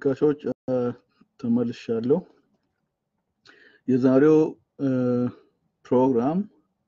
ተመልካቾች ተመልሻለሁ። የዛሬው ፕሮግራም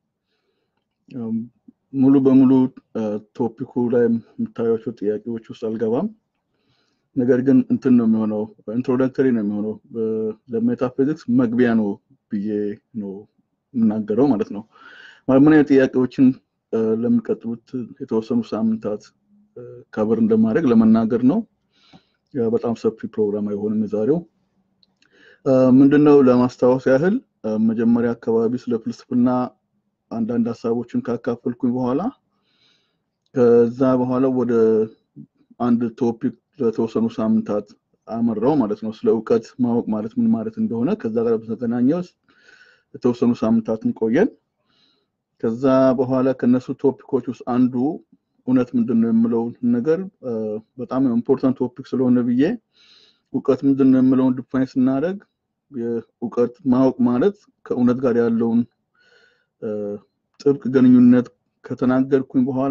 ሙሉ በሙሉ ቶፒኩ ላይ የምታዩቸው ጥያቄዎች ውስጥ አልገባም። ነገር ግን እንትን ነው የሚሆነው ኢንትሮዳክተሪ ነው የሚሆነው ለሜታፊዚክስ መግቢያ ነው ብዬ ነው የምናገረው ማለት ነው። ምን አይነት ጥያቄዎችን ለሚቀጥሉት የተወሰኑ ሳምንታት ከብር እንደማድረግ ለመናገር ነው። በጣም ሰፊ ፕሮግራም አይሆንም የዛሬው። ምንድነው ለማስታወስ ያህል መጀመሪያ አካባቢ ስለ ፍልስፍና አንዳንድ ሀሳቦችን ካካፈልኩኝ በኋላ ከዛ በኋላ ወደ አንድ ቶፒክ ለተወሰኑ ሳምንታት አመራው ማለት ነው። ስለ እውቀት ማወቅ ማለት ምን ማለት እንደሆነ ከዛ ጋር በተገናኘ የተወሰኑ ሳምንታትን ቆየን። ከዛ በኋላ ከነሱ ቶፒኮች ውስጥ አንዱ እውነት ምንድን ነው የምለውን ነገር በጣም ኢምፖርታንት ቶፒክ ስለሆነ ብዬ እውቀት ምንድን ነው የምለውን ዲፋይን ስናደርግ እውቀት ማወቅ ማለት ከእውነት ጋር ያለውን ጥብቅ ግንኙነት ከተናገርኩኝ በኋላ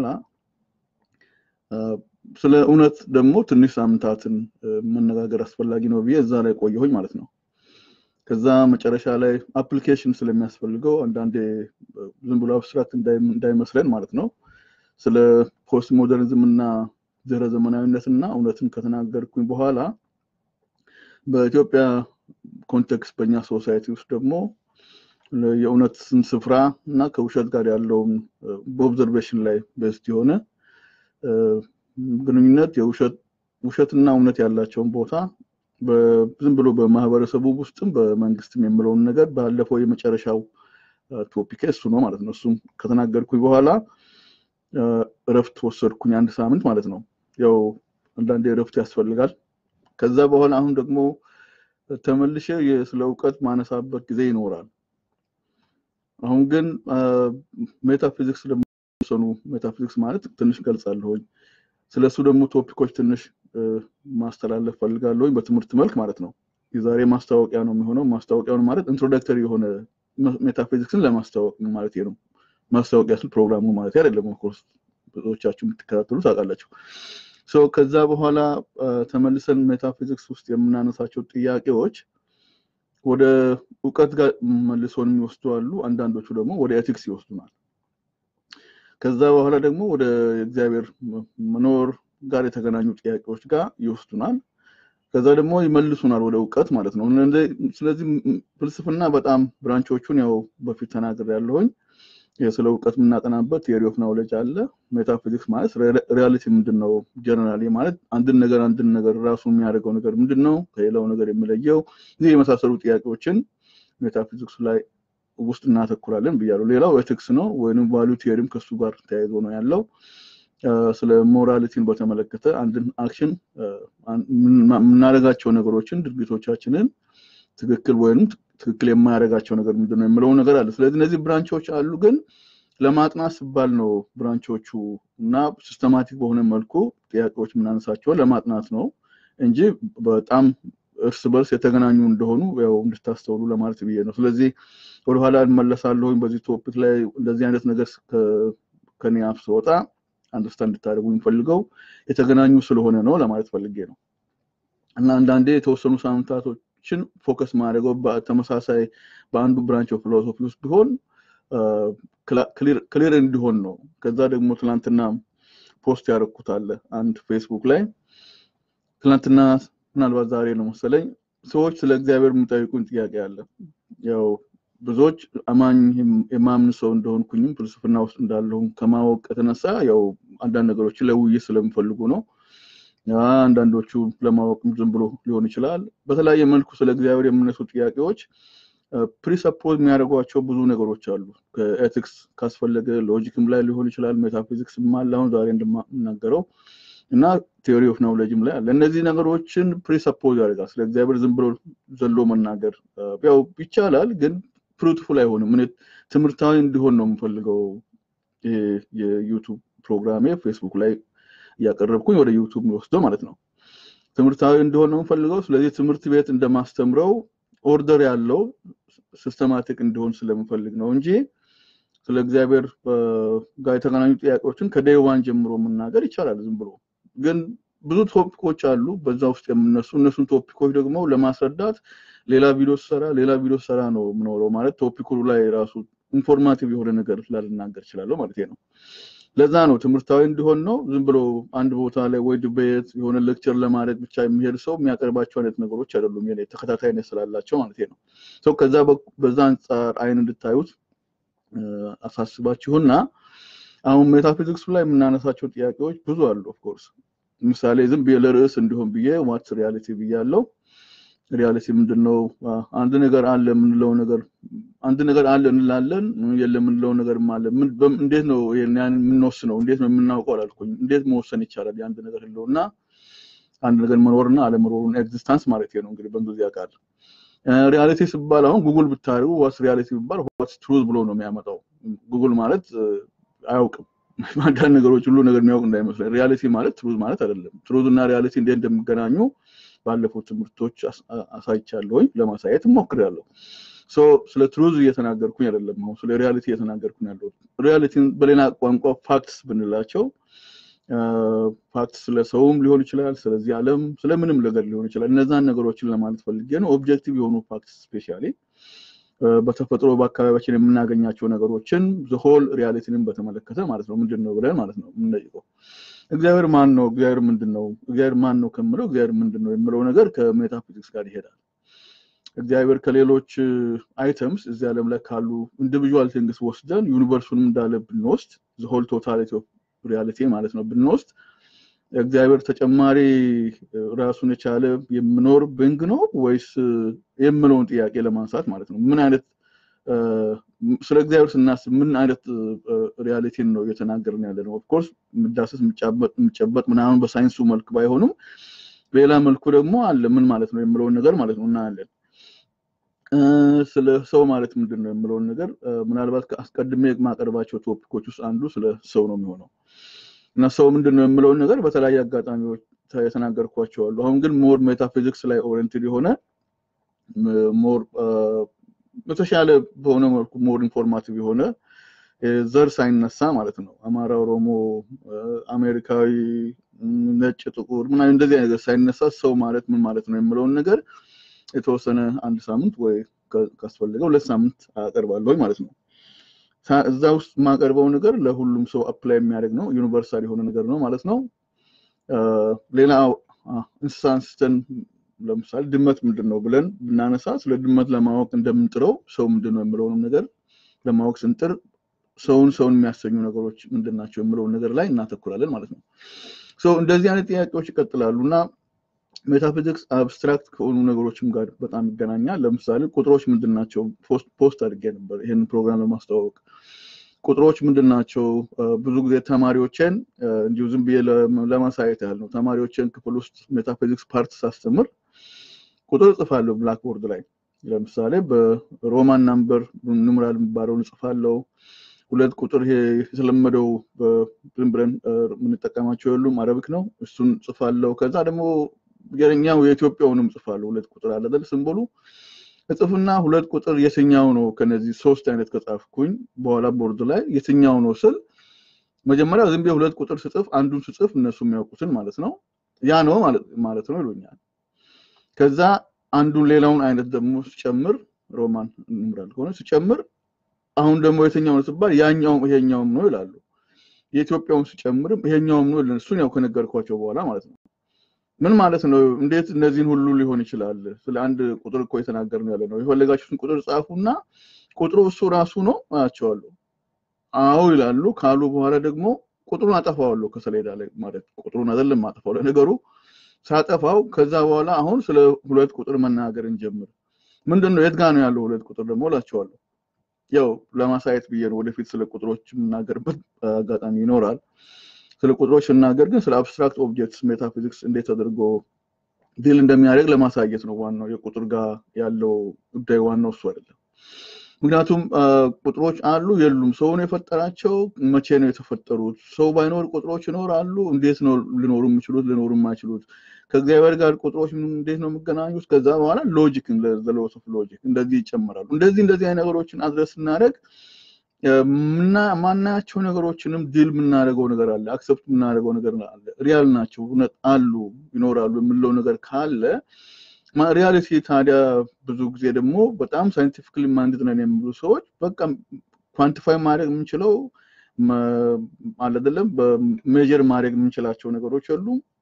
ስለ እውነት ደግሞ ትንሽ ሳምንታትን መነጋገር አስፈላጊ ነው ብዬ እዛ ላይ ቆየሁኝ ማለት ነው። ከዛ መጨረሻ ላይ አፕሊኬሽን ስለሚያስፈልገው አንዳንዴ ዝም ብሎ አብስትራክት እንዳይመስለን ማለት ነው ስለ ፖስት ሞደርኒዝም እና ድህረ ዘመናዊነት እና እውነትን ከተናገርኩኝ በኋላ በኢትዮጵያ ኮንቴክስት በእኛ ሶሳይቲ ውስጥ ደግሞ የእውነትን ስፍራ እና ከውሸት ጋር ያለውን በኦብዘርቬሽን ላይ ቤስት የሆነ ግንኙነት ውሸትና እውነት ያላቸውን ቦታ ዝም ብሎ በማህበረሰቡ ውስጥም በመንግስትም የምለውን ነገር ባለፈው የመጨረሻው ቶፒክ እሱ ነው ማለት ነው። እሱም ከተናገርኩኝ በኋላ እረፍት ወሰድኩኝ አንድ ሳምንት ማለት ነው። ያው አንዳንዴ እረፍት ያስፈልጋል። ከዛ በኋላ አሁን ደግሞ ተመልሼ ስለ እውቀት ማነሳበት ጊዜ ይኖራል። አሁን ግን ሜታፊዚክስ ለሚሰኑ ሜታፊዚክስ ማለት ትንሽ ገልጻለሁኝ። ስለሱ ደግሞ ቶፒኮች ትንሽ ማስተላለፍ ፈልጋለሁኝ በትምህርት መልክ ማለት ነው። የዛሬ ማስታወቂያ ነው የሚሆነው። ማስታወቂያውን ማለት ኢንትሮዳክተሪ የሆነ ሜታፊዚክስን ለማስታወቅ ማለት ነው። ማስታወቂያ ስል ፕሮግራሙ ማለት አይደለም። ኦፍኮርስ ብዙዎቻችሁ የምትከታተሉ ታውቃላችሁ። ሶ ከዛ በኋላ ተመልሰን ሜታፊዚክስ ውስጥ የምናነሳቸው ጥያቄዎች ወደ እውቀት ጋር መልሶን የሚወስዱ አሉ። አንዳንዶቹ ደግሞ ወደ ኤቲክስ ይወስዱናል። ከዛ በኋላ ደግሞ ወደ እግዚአብሔር መኖር ጋር የተገናኙ ጥያቄዎች ጋር ይወስዱናል። ከዛ ደግሞ ይመልሱናል ወደ እውቀት ማለት ነው። ስለዚህ ፍልስፍና በጣም ብራንቾቹን ያው በፊት ተናግር ያለሁኝ ስለ እውቀት የምናጠናበት ቴሪ ኦፍ ናውሌጅ አለ። ሜታፊዚክስ ማለት ሪያሊቲ ምንድን ነው ጀነራሊ ማለት አንድን ነገር አንድን ነገር ራሱ የሚያደርገው ነገር ምንድን ነው ከሌላው ነገር የሚለየው ይህ የመሳሰሉ ጥያቄዎችን ሜታፊዚክሱ ላይ ውስጥ እናተኩራለን ብያለሁ። ሌላው ኤቲክስ ነው ወይም ቫሉ ቴሪም ከሱ ጋር ተያይዞ ነው ያለው። ስለ ሞራሊቲን በተመለከተ አንድን አክሽን የምናደርጋቸው ነገሮችን ድርጊቶቻችንን ትክክል ወይም ትክክል የማያደርጋቸው ነገር ምንድን ነው የምለው ነገር አለ። ስለዚህ እነዚህ ብራንቾች አሉ፣ ግን ለማጥናት ሲባል ነው ብራንቾቹ እና ሲስተማቲክ በሆነ መልኩ ጥያቄዎች የምናነሳቸውን ለማጥናት ነው እንጂ በጣም እርስ በርስ የተገናኙ እንደሆኑ ያው እንድታስተውሉ ለማለት ብዬ ነው። ስለዚህ ወደኋላ እንመለሳለሁኝ በዚህ ቶፒክ ላይ እንደዚህ አይነት ነገር ከኔ አፍ ስወጣ አንደርስታንድ እንድታደርጉ የሚፈልገው የተገናኙ ስለሆነ ነው ለማለት ፈልጌ ነው እና አንዳንዴ የተወሰኑ ሳምንታቶችን ፎከስ ማድረገው በተመሳሳይ በአንዱ ብራንች ኦፍ ፊሎሶፊ ውስጥ ቢሆን ክሊር እንዲሆን ነው። ከዛ ደግሞ ትናንትና ፖስት ያደረኩት አለ አንድ ፌስቡክ ላይ ትናንትና ምናልባት ዛሬ ነው መሰለኝ ሰዎች ስለ እግዚአብሔር የሚጠይቁኝ ጥያቄ አለ። ያው ብዙዎች አማኝ የማምን ሰው እንደሆንኩኝም ፍልስፍና ውስጥ እንዳለሁም ከማወቅ የተነሳ ያው አንዳንድ ነገሮችን ለውይይት ስለሚፈልጉ ነው። አንዳንዶቹ ለማወቅም ዝም ብሎ ሊሆን ይችላል። በተለያየ መልኩ ስለ እግዚአብሔር የሚነሱ ጥያቄዎች ፕሪሰፖዝ የሚያደርጓቸው ብዙ ነገሮች አሉ። ከኤቲክስ ካስፈለገ ሎጂክም ላይ ሊሆን ይችላል፣ ሜታፊዚክስም አለ አሁን ዛሬ እንደምናገረው እና ቴዎሪ ኦፍ ናውሌጅም ላይ አለ። እነዚህ ነገሮችን ፕሪሰፖዝ ያደርጋል። ስለ እግዚአብሔር ዝም ብሎ ዘሎ መናገር ያው ይቻላል፣ ግን ፍሩትፉል አይሆንም። እኔ ትምህርታዊ እንዲሆን ነው የምፈልገው። የዩቱብ ፕሮግራሜ ፌስቡክ ላይ እያቀረብኩኝ ወደ ዩቱብ ወስደው ማለት ነው። ትምህርታዊ እንዲሆን ነው የምፈልገው። ስለዚህ ትምህርት ቤት እንደማስተምረው ኦርደር ያለው ሲስተማቲክ እንዲሆን ስለምፈልግ ነው እንጂ ስለ እግዚአብሔር ጋር የተገናኙ ጥያቄዎችን ከዴይ ዋን ጀምሮ መናገር ይቻላል ዝም ብሎ ግን ብዙ ቶፒኮች አሉ በዛ ውስጥ የምነሱ እነሱን ቶፒኮች ደግሞ ለማስረዳት ሌላ ቪዲዮ ሰራ ሌላ ቪዲዮ ሰራ ነው የምኖረው ማለት ቶፒኩ ላይ ራሱ ኢንፎርማቲቭ የሆነ ነገር ላልናገር እችላለሁ ማለት ነው። ለዛ ነው ትምህርታዊ እንዲሆን ነው። ዝም ብሎ አንድ ቦታ ላይ ወይ ዲቤት የሆነ ሌክቸር ለማድረግ ብቻ የሚሄድ ሰው የሚያቀርባቸው አይነት ነገሮች አይደሉም። የኔ ተከታታይነት ስላላቸው ማለት ነው። ሰው ከዛ በዛ አንጻር አይን እንድታዩት አሳስባችሁና አሁን ሜታፊዚክስ ላይ የምናነሳቸው ጥያቄዎች ብዙ አሉ። ኦፍኮርስ ምሳሌ ዝም ብዬ ለርዕስ እንዲሆን ብዬ ዋትስ ሪያሊቲ ብያለው። ሪያሊቲ ምንድን ነው? አንድ ነገር አለ የምንለው ነገር አንድ ነገር አለ እንላለን፣ የለም የምንለው ነገር አለ። እንዴት ነው ያን የምንወስነው? እንዴት ነው የምናውቀው አላልኩኝ። እንዴት መወሰን ይቻላል? የአንድ ነገር ህልውና አንድ ነገር መኖርና አለመኖሩን ኤግዚስታንስ ማለት ነው እንግዲህ በእንግሊዝኛ ቃል ሪያሊቲ ሲባል አሁን ጉግል ብታደርጉ ዋትስ ሪያሊቲ ቢባል ዋትስ ትሩዝ ብሎ ነው የሚያመጣው። ጉግል ማለት አያውቅም አንዳንድ ነገሮች ሁሉ ነገር የሚያውቅ እንዳይመስለን። ሪያሊቲ ማለት ትሩዝ ማለት አይደለም። ትሩዝ እና ሪያሊቲ እንዴት እንደሚገናኙ ባለፉት ትምህርቶች አሳይቻለሁኝ ለማሳየት እሞክራለሁ። ስለ ትሩዝ እየተናገርኩኝ አይደለም፣ አሁን ስለ ሪያሊቲ እየተናገርኩኝ ያለሁት። ሪያሊቲን በሌላ ቋንቋ ፋክትስ ብንላቸው ፋክትስ ስለ ሰውም ሊሆን ይችላል፣ ስለዚህ ዓለም ስለምንም ነገር ሊሆን ይችላል። እነዛን ነገሮችን ለማለት ፈልጌ ነው። ኦብጀክቲቭ የሆኑ ፋክትስ ስፔሻሊ በተፈጥሮ በአካባቢያችን የምናገኛቸው ነገሮችን ዝሆል ሪያሊቲንም በተመለከተ ማለት ነው ምንድን ነው ብለን ማለት ነው የምንጠይቀው። እግዚአብሔር ማን ነው? እግዚአብሔር ምንድን ነው? እግዚአብሔር ማን ነው ከምለው እግዚአብሔር ምንድን ነው የምለው ነገር ከሜታፊዚክስ ጋር ይሄዳል። እግዚአብሔር ከሌሎች አይተምስ እዚህ ዓለም ላይ ካሉ ኢንዲቪዥዋል ቲንግስ ወስደን ዩኒቨርሱንም እንዳለ ብንወስድ ዝሆል ቶታሊቲ ኦፍ ሪያሊቲ ማለት ነው ብንወስድ እግዚአብሔር ተጨማሪ ራሱን የቻለ የምኖር ብንግ ነው ወይስ የምለውን ጥያቄ ለማንሳት ማለት ነው። ምን አይነት ስለ እግዚአብሔር ስናስብ ምን አይነት ሪያሊቲን ነው እየተናገርን ያለ ነው? ኦፍኮርስ የሚዳሰስ የሚጨበጥ ምናምን በሳይንሱ መልክ ባይሆንም ሌላ መልኩ ደግሞ አለ። ምን ማለት ነው የምለውን ነገር ማለት ነው እናያለን። ስለ ሰው ማለት ምንድን ነው የምለውን ነገር ምናልባት አስቀድሜ የማቀርባቸው ቶፒኮች ውስጥ አንዱ ስለ ሰው ነው የሚሆነው እና ሰው ምንድን ነው የምለውን ነገር በተለያየ አጋጣሚዎች የተናገርኳቸው አሉ። አሁን ግን ሞር ሜታፊዚክስ ላይ ኦሪየንትድ የሆነ ሞር በተሻለ በሆነ መልኩ ሞር ኢንፎርማቲቭ የሆነ ዘር ሳይነሳ ማለት ነው አማራ፣ ኦሮሞ፣ አሜሪካዊ፣ ነጭ፣ ጥቁር ምናምን እንደዚህ ነገር ሳይነሳ ሰው ማለት ምን ማለት ነው የምለውን ነገር የተወሰነ አንድ ሳምንት ወይ ካስፈለገ ሁለት ሳምንት አቀርባለሁ ማለት ነው። እዛ ውስጥ የማቀርበው ነገር ለሁሉም ሰው አፕላይ የሚያደርግ ነው። ዩኒቨርሳል የሆነ ነገር ነው ማለት ነው። ሌላ እንስሳ አንስተን ለምሳሌ ድመት ምንድን ነው ብለን ብናነሳ ስለ ድመት ለማወቅ እንደምንጥረው ሰው ምንድን ነው የምለውንም ነገር ለማወቅ ስንጥር ሰውን ሰውን የሚያሰኙ ነገሮች ምንድን ናቸው የምለውን ነገር ላይ እናተኩራለን ማለት ነው። እንደዚህ አይነት ጥያቄዎች ይቀጥላሉ እና ሜታፊዚክስ አብስትራክት ከሆኑ ነገሮችም ጋር በጣም ይገናኛል። ለምሳሌ ቁጥሮች ምንድን ናቸው? ፖስት አድርጌ ነበር ይህን ፕሮግራም ለማስተዋወቅ። ቁጥሮች ምንድን ናቸው? ብዙ ጊዜ ተማሪዎችን እንዲሁ ዝም ብዬ ለማሳየት ያህል ነው። ተማሪዎችን ክፍል ውስጥ ሜታፊዚክስ ፓርት ሳስተምር ቁጥር እጽፋለሁ ብላክቦርድ ላይ። ለምሳሌ በሮማን ናምበር ኑምራል የሚባለውን እጽፋለሁ። ሁለት ቁጥር ይሄ የተለመደው ዝም ብለን የምንጠቀማቸው የሉም፣ አረብክ ነው። እሱን ጽፋለሁ። ከዛ ደግሞ የኛው የኢትዮጵያውንም ጽፋለሁ። ሁለት ቁጥር አለ አይደል ስምቦሉ እጽፍና ሁለት ቁጥር የትኛው ነው ከነዚህ ሶስት አይነት ከጻፍኩኝ በኋላ ቦርድ ላይ የትኛው ነው ስል መጀመሪያ ዝም ብዬ ሁለት ቁጥር ስጽፍ አንዱን ስጽፍ እነሱ የሚያውቁትን ማለት ነው ያ ነው ማለት ነው ይሉኛል። ከዛ አንዱን ሌላውን አይነት ደግሞ ስጨምር ሮማን እንምራል ከሆነ ስጨምር አሁን ደግሞ የትኛው ነው ስባል ያኛውም ይሄኛውም ነው ይላሉ። የኢትዮጵያውን ስጨምርም ይሄኛውም ነው እሱን ያው ከነገርኳቸው በኋላ ማለት ነው። ምን ማለት ነው? እንዴት እነዚህን ሁሉ ሊሆን ይችላል? ስለ አንድ ቁጥር እኮ የተናገርን ያለ ነው። የፈለጋችሁትን ቁጥር ጻፉና ቁጥሩ እሱ ራሱ ነው አያቸዋለሁ። አዎ ይላሉ። ካሉ በኋላ ደግሞ ቁጥሩን አጠፋዋለሁ ከሰሌዳ ላይ ማለት ቁጥሩን አይደለም አጠፋው። ለነገሩ ሳጠፋው ከዛ በኋላ አሁን ስለ ሁለት ቁጥር መናገር እንጀምር። ምንድን ነው የት ጋ ነው ያለው ሁለት ቁጥር ደግሞ እላቸዋለሁ። ያው ለማሳየት ብዬ ነው። ወደፊት ስለ ቁጥሮች የምናገርበት አጋጣሚ ይኖራል። ስለ ቁጥሮች ስናገር ግን ስለ አብስትራክት ኦብጀክትስ ሜታፊዚክስ እንዴት ተደርጎ ዲል እንደሚያደርግ ለማሳየት ነው። ዋናው የቁጥር ጋር ያለው ጉዳይ ዋናው እሱ አይደለም። ምክንያቱም ቁጥሮች አሉ የሉም፣ ሰውን የፈጠራቸው መቼ ነው የተፈጠሩት? ሰው ባይኖር ቁጥሮች ይኖራሉ? እንዴት ነው ሊኖሩ የሚችሉት ሊኖሩ የማይችሉት? ከእግዚአብሔር ጋር ቁጥሮች እንዴት ነው የሚገናኙት? ከዛ በኋላ ሎጂክ ሎስ ኦፍ ሎጂክ እንደዚህ ይጨምራሉ። እንደዚህ እንደዚህ አይነት ነገሮችን አድረስ ስናደርግ ማናያቸው ነገሮችንም ድል የምናደርገው ነገር አለ፣ አክሰፕት የምናደርገው ነገር አለ። ሪያል ናቸው፣ እውነት አሉ፣ ይኖራሉ የምንለው ነገር ካለ ሪያሊቲ ታዲያ ብዙ ጊዜ ደግሞ በጣም ሳይንቲፊክሊ ማንድድ ነን የሚሉ ሰዎች በቃ ኳንቲፋይ ማድረግ የምንችለው አይደለም፣ በሜጀር ማድረግ የምንችላቸው ነገሮች አሉ።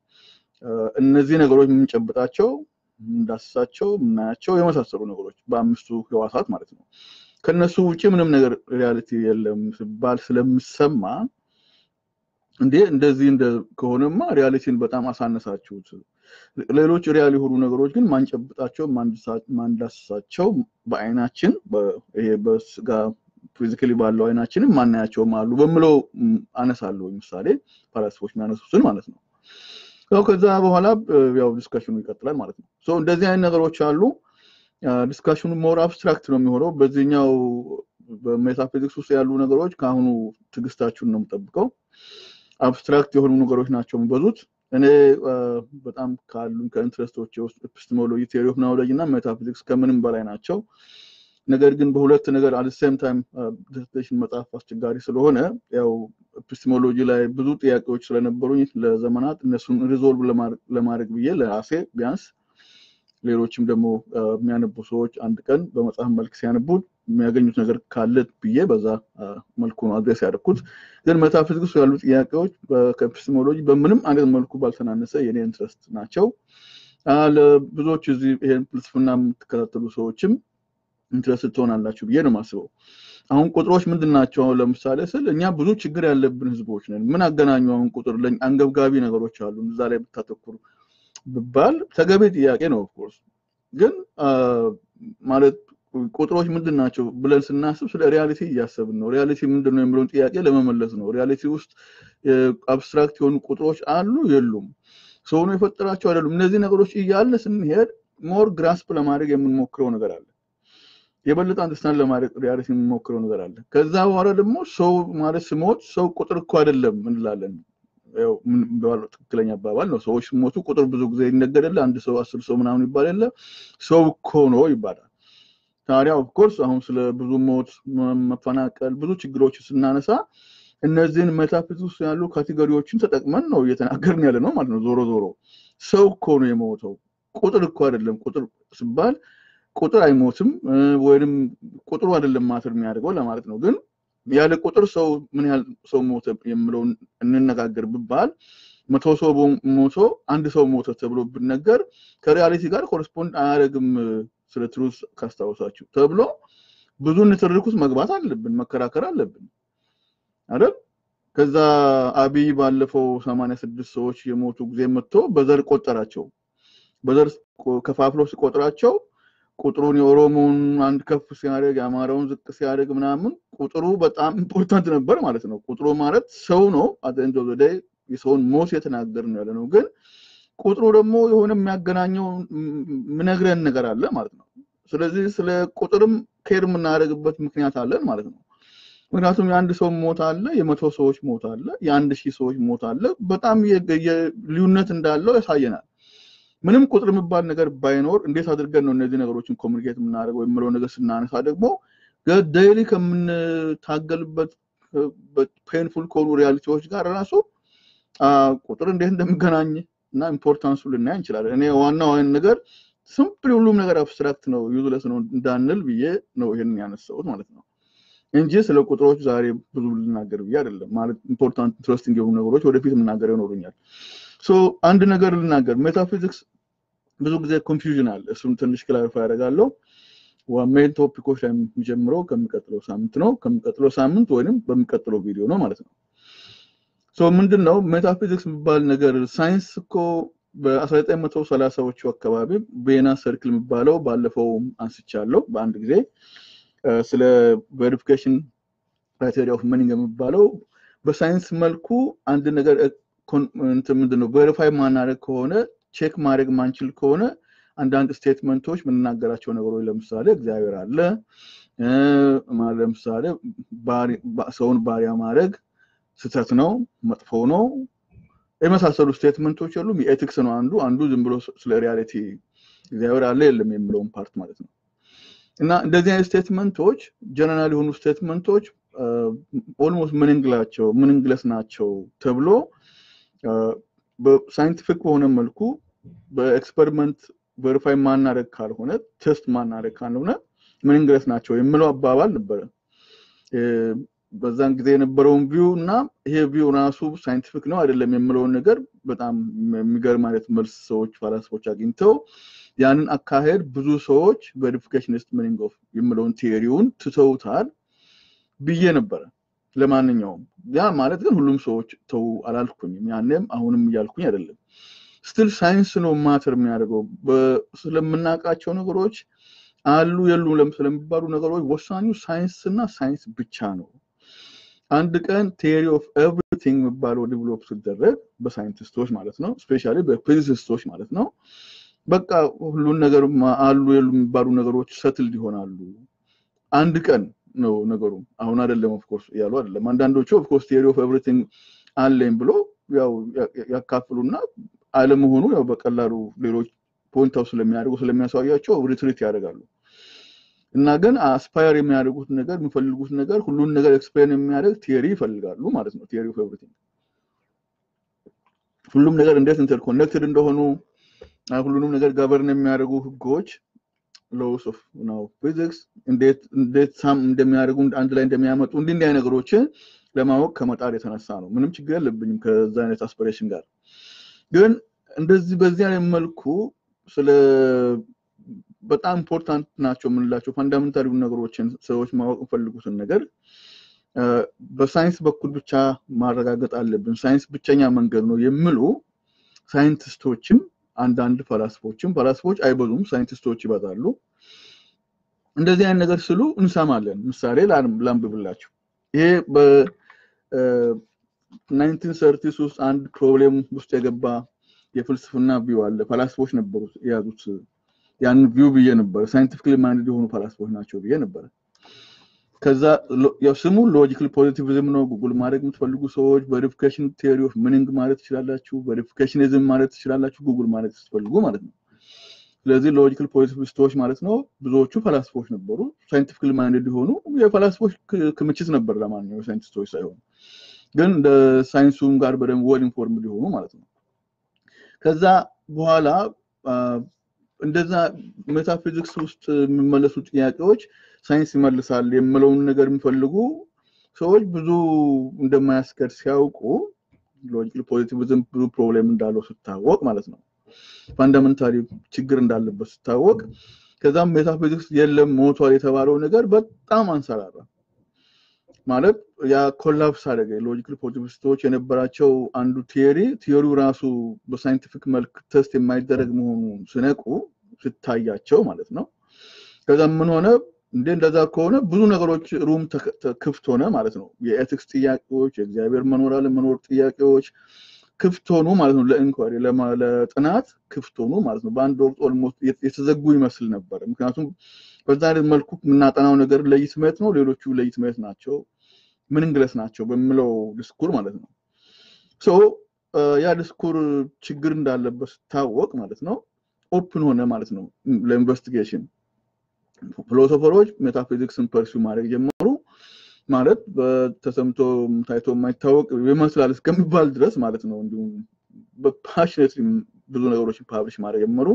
እነዚህ ነገሮች የምንጨብጣቸው፣ የምንዳስሳቸው፣ የምናያቸው የመሳሰሉ ነገሮች በአምስቱ ህዋሳት ማለት ነው። ከነሱ ውጭ ምንም ነገር ሪያሊቲ የለም ሲባል ስለምሰማ እንዴ እንደዚህ ከሆነማ ሪያሊቲን በጣም አሳነሳችሁት። ሌሎች ሪያል የሆኑ ነገሮች ግን ማንጨብጣቸው፣ ማንዳስሳቸው በአይናችን ይሄ በስጋ ፊዚካሊ ባለው አይናችንም ማናያቸውም አሉ በምለው አነሳለሁ። ምሳሌ ፈላስፎች የሚያነሱትን ማለት ነው። ከዛ በኋላ ያው ዲስካሽኑ ይቀጥላል ማለት ነው። እንደዚህ አይነት ነገሮች አሉ። ዲስካሽኑ ሞር አብስትራክት ነው የሚሆነው። በዚህኛው በሜታፊዚክስ ውስጥ ያሉ ነገሮች ከአሁኑ ትዕግስታችሁን ነው የምጠብቀው። አብስትራክት የሆኑ ነገሮች ናቸው የሚበዙት። እኔ በጣም ካሉ ከኢንትረስቶች ውስጥ ኤፒስቴሞሎጂ፣ ቴዎሪ ኦፍ ናውሌጅ እና ሜታፊዚክስ ከምንም በላይ ናቸው። ነገር ግን በሁለት ነገር አት ሴም ታይም ዲሰርቴሽን መጽሐፍ አስቸጋሪ ስለሆነ ያው ኤፒስቴሞሎጂ ላይ ብዙ ጥያቄዎች ስለነበሩኝ ለዘመናት እነሱን ሪዞልቭ ለማድረግ ብዬ ለራሴ ቢያንስ ሌሎችም ደግሞ የሚያነቡ ሰዎች አንድ ቀን በመጽሐፍ መልክ ሲያነቡት የሚያገኙት ነገር ካለ ብዬ በዛ መልኩ ነው አድሬስ ያደረኩት። ግን ሜታፊዚክስ ያሉ ጥያቄዎች ከኤፒስቴሞሎጂ በምንም አይነት መልኩ ባልተናነሰ የኔ ኢንትረስት ናቸው። ለብዙዎች እዚህ ይሄን ፍልስፍና የምትከታተሉ ሰዎችም ኢንትረስት ትሆናላችሁ ብዬ ነው የማስበው። አሁን ቁጥሮች ምንድን ናቸው? ለምሳሌ ስል እኛ ብዙ ችግር ያለብን ህዝቦች ነን። ምን አገናኙ? አሁን ቁጥር አንገብጋቢ ነገሮች አሉ እዛ ላይ ብታተኩሩ ብባል ተገቢ ጥያቄ ነው። ኦፍኮርስ ግን ማለት ቁጥሮች ምንድን ናቸው ብለን ስናስብ ስለ ሪያሊቲ እያሰብን ነው። ሪያሊቲ ምንድን ነው የሚለውን ጥያቄ ለመመለስ ነው። ሪያሊቲ ውስጥ አብስትራክት የሆኑ ቁጥሮች አሉ የሉም? ሰው ነው የፈጠራቸው አይደሉም? እነዚህ ነገሮች እያለ ስንሄድ ሞር ግራስፕ ለማድረግ የምንሞክረው ነገር አለ። የበለጠ አንደርስታንድ ለማድረግ ሪያሊቲ የምንሞክረው ነገር አለ። ከዛ በኋላ ደግሞ ሰው ማለት ስሞት ሰው ቁጥር እኮ አይደለም እንላለን። ትክክለኛ አባባል ነው። ሰዎች ሲሞቱ ቁጥር ብዙ ጊዜ ይነገርለ አንድ ሰው አስር ሰው ምናምን ይባል የለ ሰው እኮ ነው ይባላል። ታዲያ ኦፍኮርስ አሁን ስለ ብዙ ሞት፣ መፈናቀል፣ ብዙ ችግሮች ስናነሳ እነዚህን ሜታፊዚክስ ውስጥ ያሉ ካቴጎሪዎችን ተጠቅመን ነው እየተናገርን ያለ ነው ማለት ነው። ዞሮ ዞሮ ሰው እኮ ነው የሞተው ቁጥር እኮ አይደለም። ቁጥር ሲባል ቁጥር አይሞትም ወይም ቁጥሩ አይደለም ማተር የሚያደርገው ለማለት ነው ግን ያለ ቁጥር ሰው ምን ያህል ሰው ሞተ የምለውን እንነጋገር ብባል መቶ ሰው ሞቶ አንድ ሰው ሞተ ተብሎ ብነገር ከሪያሊቲ ጋር ኮረስፖንድ አያደርግም ስለ ትሩስ ካስታወሳችሁ ተብሎ ብዙ ንትርክ ውስጥ መግባት አለብን፣ መከራከር አለብን አይደል? ከዛ አብይ ባለፈው ሰማንያ ስድስት ሰዎች የሞቱ ጊዜ መጥቶ በዘር ቆጠራቸው። በዘር ከፋፍሎ ሲቆጥራቸው ቁጥሩን የኦሮሞውን አንድ ከፍ ሲያደርግ የአማራውን ዝቅ ሲያደርግ ምናምን ቁጥሩ በጣም ኢምፖርታንት ነበር ማለት ነው። ቁጥሩ ማለት ሰው ነው። አዘንዶ ዘደ የሰውን ሞት የተናገር ነው ያለ ነው። ግን ቁጥሩ ደግሞ የሆነ የሚያገናኘው ምነግረን ነገር አለ ማለት ነው። ስለዚህ ስለ ቁጥርም ኬር የምናደርግበት ምክንያት አለን ማለት ነው። ምክንያቱም የአንድ ሰው ሞት አለ፣ የመቶ ሰዎች ሞት አለ፣ የአንድ ሺህ ሰዎች ሞት አለ። በጣም ልዩነት እንዳለው ያሳየናል። ምንም ቁጥር የሚባል ነገር ባይኖር እንዴት አድርገን ነው እነዚህ ነገሮችን ኮሚኒኬት የምናደርገው የምለው ነገር ስናነሳ ደግሞ ዴይሊ ከምንታገልበት ፔንፉል ከሆኑ ሪያሊቲዎች ጋር ራሱ ቁጥር እንዴት እንደሚገናኝ እና ኢምፖርታንሱ ልናይ እንችላለን። እኔ ዋናው አይነት ነገር ሲምፕል ሁሉም ነገር አብስትራክት ነው ዩዝለስ ነው እንዳንል ብዬ ነው ይሄንን ያነሳሁት ማለት ነው እንጂ ስለ ቁጥሮች ዛሬ ብዙ ልናገር ብዬ አይደለም። ማለት ኢምፖርታንት ኢንትረስቲንግ የሆኑ ነገሮች ወደፊት የምናገር ይኖሩኛል። አንድ ነገር ልናገር፣ ሜታፊዚክስ ብዙ ጊዜ ኮንፊውዥን አለ። እሱም ትንሽ ክላሪፋይ ያደርጋለሁ። ሜን ቶፒኮች ላይ የሚጀምረው ከሚቀጥለው ሳምንት ነው። ከሚቀጥለው ሳምንት ወይም በሚቀጥለው ቪዲዮ ነው ማለት ነው። ምንድን ነው ሜታፊዚክስ የሚባል ነገር? ሳይንስ እኮ በ1930ዎቹ አካባቢ ቬና ሰርክል የሚባለው ባለፈው አንስቻለሁ በአንድ ጊዜ ስለ ቬሪፊኬሽን ክራይቴሪያ ኦፍ ሚኒንግ የሚባለው በሳይንስ መልኩ አንድ ነገር ምንድን ነው ቬሪፋይ ማናደርግ ከሆነ ቼክ ማድረግ ማንችል ከሆነ አንዳንድ ስቴትመንቶች የምንናገራቸው ነገሮች ለምሳሌ እግዚአብሔር አለ፣ ለምሳሌ ሰውን ባሪያ ማድረግ ስህተት ነው፣ መጥፎ ነው የመሳሰሉ ስቴትመንቶች የሉም። የኤቲክስ ነው አንዱ አንዱ ዝም ብሎ ስለ ሪያሊቲ እግዚአብሔር አለ የለም የሚለውን ፓርት ማለት ነው። እና እንደዚህ አይነት ስቴትመንቶች ጀነራል የሆኑ ስቴትመንቶች ኦልሞስት ምንንግላቸው ምንንግለስ ናቸው ተብሎ በሳይንቲፊክ በሆነ መልኩ በኤክስፐሪመንት ቬሪፋይ ማናደረግ ካልሆነ ቴስት ማናደረግ ካልሆነ ምንንግለስ ናቸው የምለው አባባል ነበረ። በዛን ጊዜ የነበረውን ቪው እና ይሄ ቪው ራሱ ሳይንቲፊክ ነው አይደለም የምለውን ነገር በጣም የሚገርም አይነት መልስ ሰዎች ፈላስፎች አግኝተው ያንን አካሄድ ብዙ ሰዎች ቬሪፊኬሽኒስት ሚኒንግ ኦፍ የምለውን ቴዎሪውን ትተውታል ብዬ ነበረ። ለማንኛውም ያ ማለት ግን ሁሉም ሰዎች ተው አላልኩኝም። ያኔም አሁንም እያልኩኝ አይደለም። ስትል ሳይንስ ነው ማተር የሚያደርገው ስለምናውቃቸው ነገሮች አሉ የሉም ስለሚባሉ ነገሮች ወሳኙ ሳይንስ እና ሳይንስ ብቻ ነው። አንድ ቀን ቴሪ ኦፍ ኤቭሪቲንግ የሚባለው ዲቨሎፕ ሲደረግ በሳይንቲስቶች ማለት ነው፣ ስፔሻሊ በፊዚሲስቶች ማለት ነው። በቃ ሁሉን ነገር አሉ የሉ የሚባሉ ነገሮች ሰትል ይሆናሉ። አንድ ቀን ነው ነገሩ። አሁን አይደለም ኦፍኮርስ እያሉ አይደለም። አንዳንዶቹ ኦፍኮርስ ቴሪ ኦፍ ኤቭሪቲንግ አለኝ ብሎ ያው ያካፍሉና አለመሆኑ ያው በቀላሉ ሌሎች ፖይንት አውት ስለሚያደርጉ ስለሚያሳያቸው ሪትሪት ያደርጋሉ። እና ግን አስፓየር የሚያደርጉት ነገር የሚፈልጉት ነገር ሁሉን ነገር ኤክስፕሌን የሚያደርግ ቲዮሪ ይፈልጋሉ ማለት ነው። ቲዮሪ ኦፍ ኤቭሪቲንግ ሁሉም ነገር እንዴት ኢንተርኮኔክትድ እንደሆኑ ሁሉንም ነገር ገቨርን የሚያደርጉ ህጎች ሎስ ኦፍ ነው ፊዚክስ እንዴት እንዴት ሳም እንደሚያደርጉ አንድ ላይ እንደሚያመጡ እንዲህ እንዲህ ነገሮችን ለማወቅ ከመጣር የተነሳ ነው። ምንም ችግር የለብኝም ከዛ አይነት አስፒሬሽን ጋር ግን እንደዚህ በዚህ አይነት መልኩ ስለ በጣም ኢምፖርታንት ናቸው የምንላቸው ፋንዳሜንታል ነገሮችን ሰዎች ማወቅ የሚፈልጉትን ነገር በሳይንስ በኩል ብቻ ማረጋገጥ አለብን፣ ሳይንስ ብቸኛ መንገድ ነው የሚሉ ሳይንቲስቶችም አንዳንድ ፈላስፎችም ፈላስፎች አይበዙም፣ ሳይንቲስቶች ይበዛሉ። እንደዚህ አይነት ነገር ስሉ እንሰማለን። ምሳሌ ላንብብላችሁ። ይሄ በናይንቲን ሰርቲስ ውስጥ አንድ ፕሮብሌም ውስጥ የገባ የፍልስፍና ቪው አለ። ፈላስፎች ነበሩ የያዙት ያን ቪው ብዬ ነበረ። ሳይንቲፊክሊ ማይንድ የሆኑ ፈላስፎች ናቸው ብዬ ነበረ። ከዛ ያው ስሙ ሎጂካል ፖዚቲቪዝም ነው። ጉግል ማድረግ የምትፈልጉ ሰዎች ቬሪፊኬሽን ቴዎሪ ኦፍ ሚኒንግ ማለት ትችላላችሁ። ቬሪፊኬሽኒዝም ማለት ትችላላችሁ፣ ጉግል ማለት ስትፈልጉ ማለት ነው። ስለዚህ ሎጂካል ፖዚቲቪስቶች ማለት ነው። ብዙዎቹ ፈላስፎች ነበሩ፣ ሳይንቲፊክሊ ማይንድ የሆኑ የፈላስፎች ክምችት ነበር። ለማንኛውም ሳይንቲስቶች ሳይሆኑ ግን እንደ ሳይንሱም ጋር በደንብ ወል ኢንፎርምድ የሆኑ ማለት ነው። ከዛ በኋላ እንደዛ ሜታፊዚክስ ውስጥ የሚመለሱ ጥያቄዎች ሳይንስ ይመልሳል የምለውን ነገር የሚፈልጉ ሰዎች ብዙ እንደማያስከድ ሲያውቁ ሎጂካል ፖዚቲቪዝም ብዙ ፕሮብሌም እንዳለው ስታወቅ ማለት ነው ፋንዳሜንታሊ ችግር እንዳለበት ስታወቅ ከዛም ሜታፊዚክስ የለም ሞቷል የተባለው ነገር በጣም አንሰራራ ማለት ያ ኮላፕስ አደረገ ሎጂካል ፖዚቲቪስቶች የነበራቸው አንዱ ቲዮሪ ቲዮሪው ራሱ በሳይንቲፊክ መልክ ቴስት የማይደረግ መሆኑ ስነቁ ስታያቸው ማለት ነው ከዛ ምን ሆነ እንደ እንደዛ ከሆነ ብዙ ነገሮች ሩም ክፍት ሆነ ማለት ነው የኤቲክስ ጥያቄዎች የእግዚአብሔር መኖር አለመኖር ጥያቄዎች ክፍት ሆኑ ማለት ነው ለኢንኳሪ ለጥናት ክፍት ሆኑ ማለት ነው በአንድ ወቅት ኦልሞስት የተዘጉ ይመስል ነበር ምክንያቱም በዛ አይነት መልኩ የምናጠናው ነገር ለይትመት ነው ሌሎቹ ለይትመት ናቸው ምንንግለስ ናቸው በሚለው ድስኩር ማለት ነው ሶ ያ ድስኩር ችግር እንዳለበት ስታወቅ ማለት ነው ኦፕን ሆነ ማለት ነው ለኢንቨስቲጌሽን ፊሎሶፈሮች ሜታፊዚክስን ፐርሲው ማድረግ ጀመሩ ማለት በተሰምቶ ታይቶ የማይታወቅ ይመስላል እስከሚባል ድረስ ማለት ነው እንዲሁም በፓሽኔት ብዙ ነገሮችን ፓብሊሽ ማድረግ ጀመሩ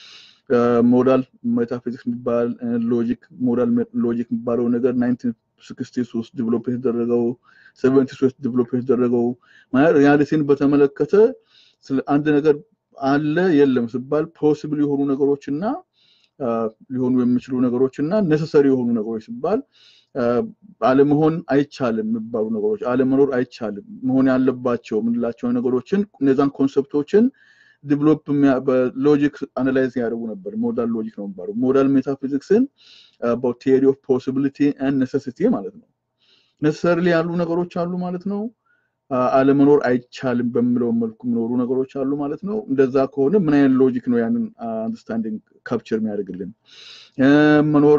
ሞዳል ሜታፊዚክስ የሚባል ሎጂክ ሞዳል ሎጂክ የሚባለው ነገር ናይንቲን ስክስቲስ ውስጥ ዲቨሎፕ የተደረገው ሰቨንቲስ ውስጥ ዲቨሎፕ የተደረገው ማለት ሪያሊቲን በተመለከተ አንድ ነገር አለ የለም ሲባል ፖሲብል የሆኑ ነገሮች እና ሊሆኑ የሚችሉ ነገሮች እና ነሰሰሪ የሆኑ ነገሮች ሲባል አለመሆን አይቻልም የሚባሉ ነገሮች አለመኖር አይቻልም መሆን ያለባቸው የምንላቸው ነገሮችን እነዛን ኮንሰፕቶችን ዲቨሎፕ በሎጂክ አናላይዝ ያደርጉ ነበር ሞዳል ሎጂክ ነው የሚባሉ ሞዳል ሜታፊዚክስን ቴሪ ኦፍ ፖሲቢሊቲ ን ኔሴሲቲ ማለት ነው ነሰሰርሊ ያሉ ነገሮች አሉ ማለት ነው አለመኖር አይቻልም በሚለው መልኩ የሚኖሩ ነገሮች አሉ ማለት ነው እንደዛ ከሆነ ምን አይነት ሎጂክ ነው ያንን አንደርስታንዲንግ ካፕቸር የሚያደርግልን መኖር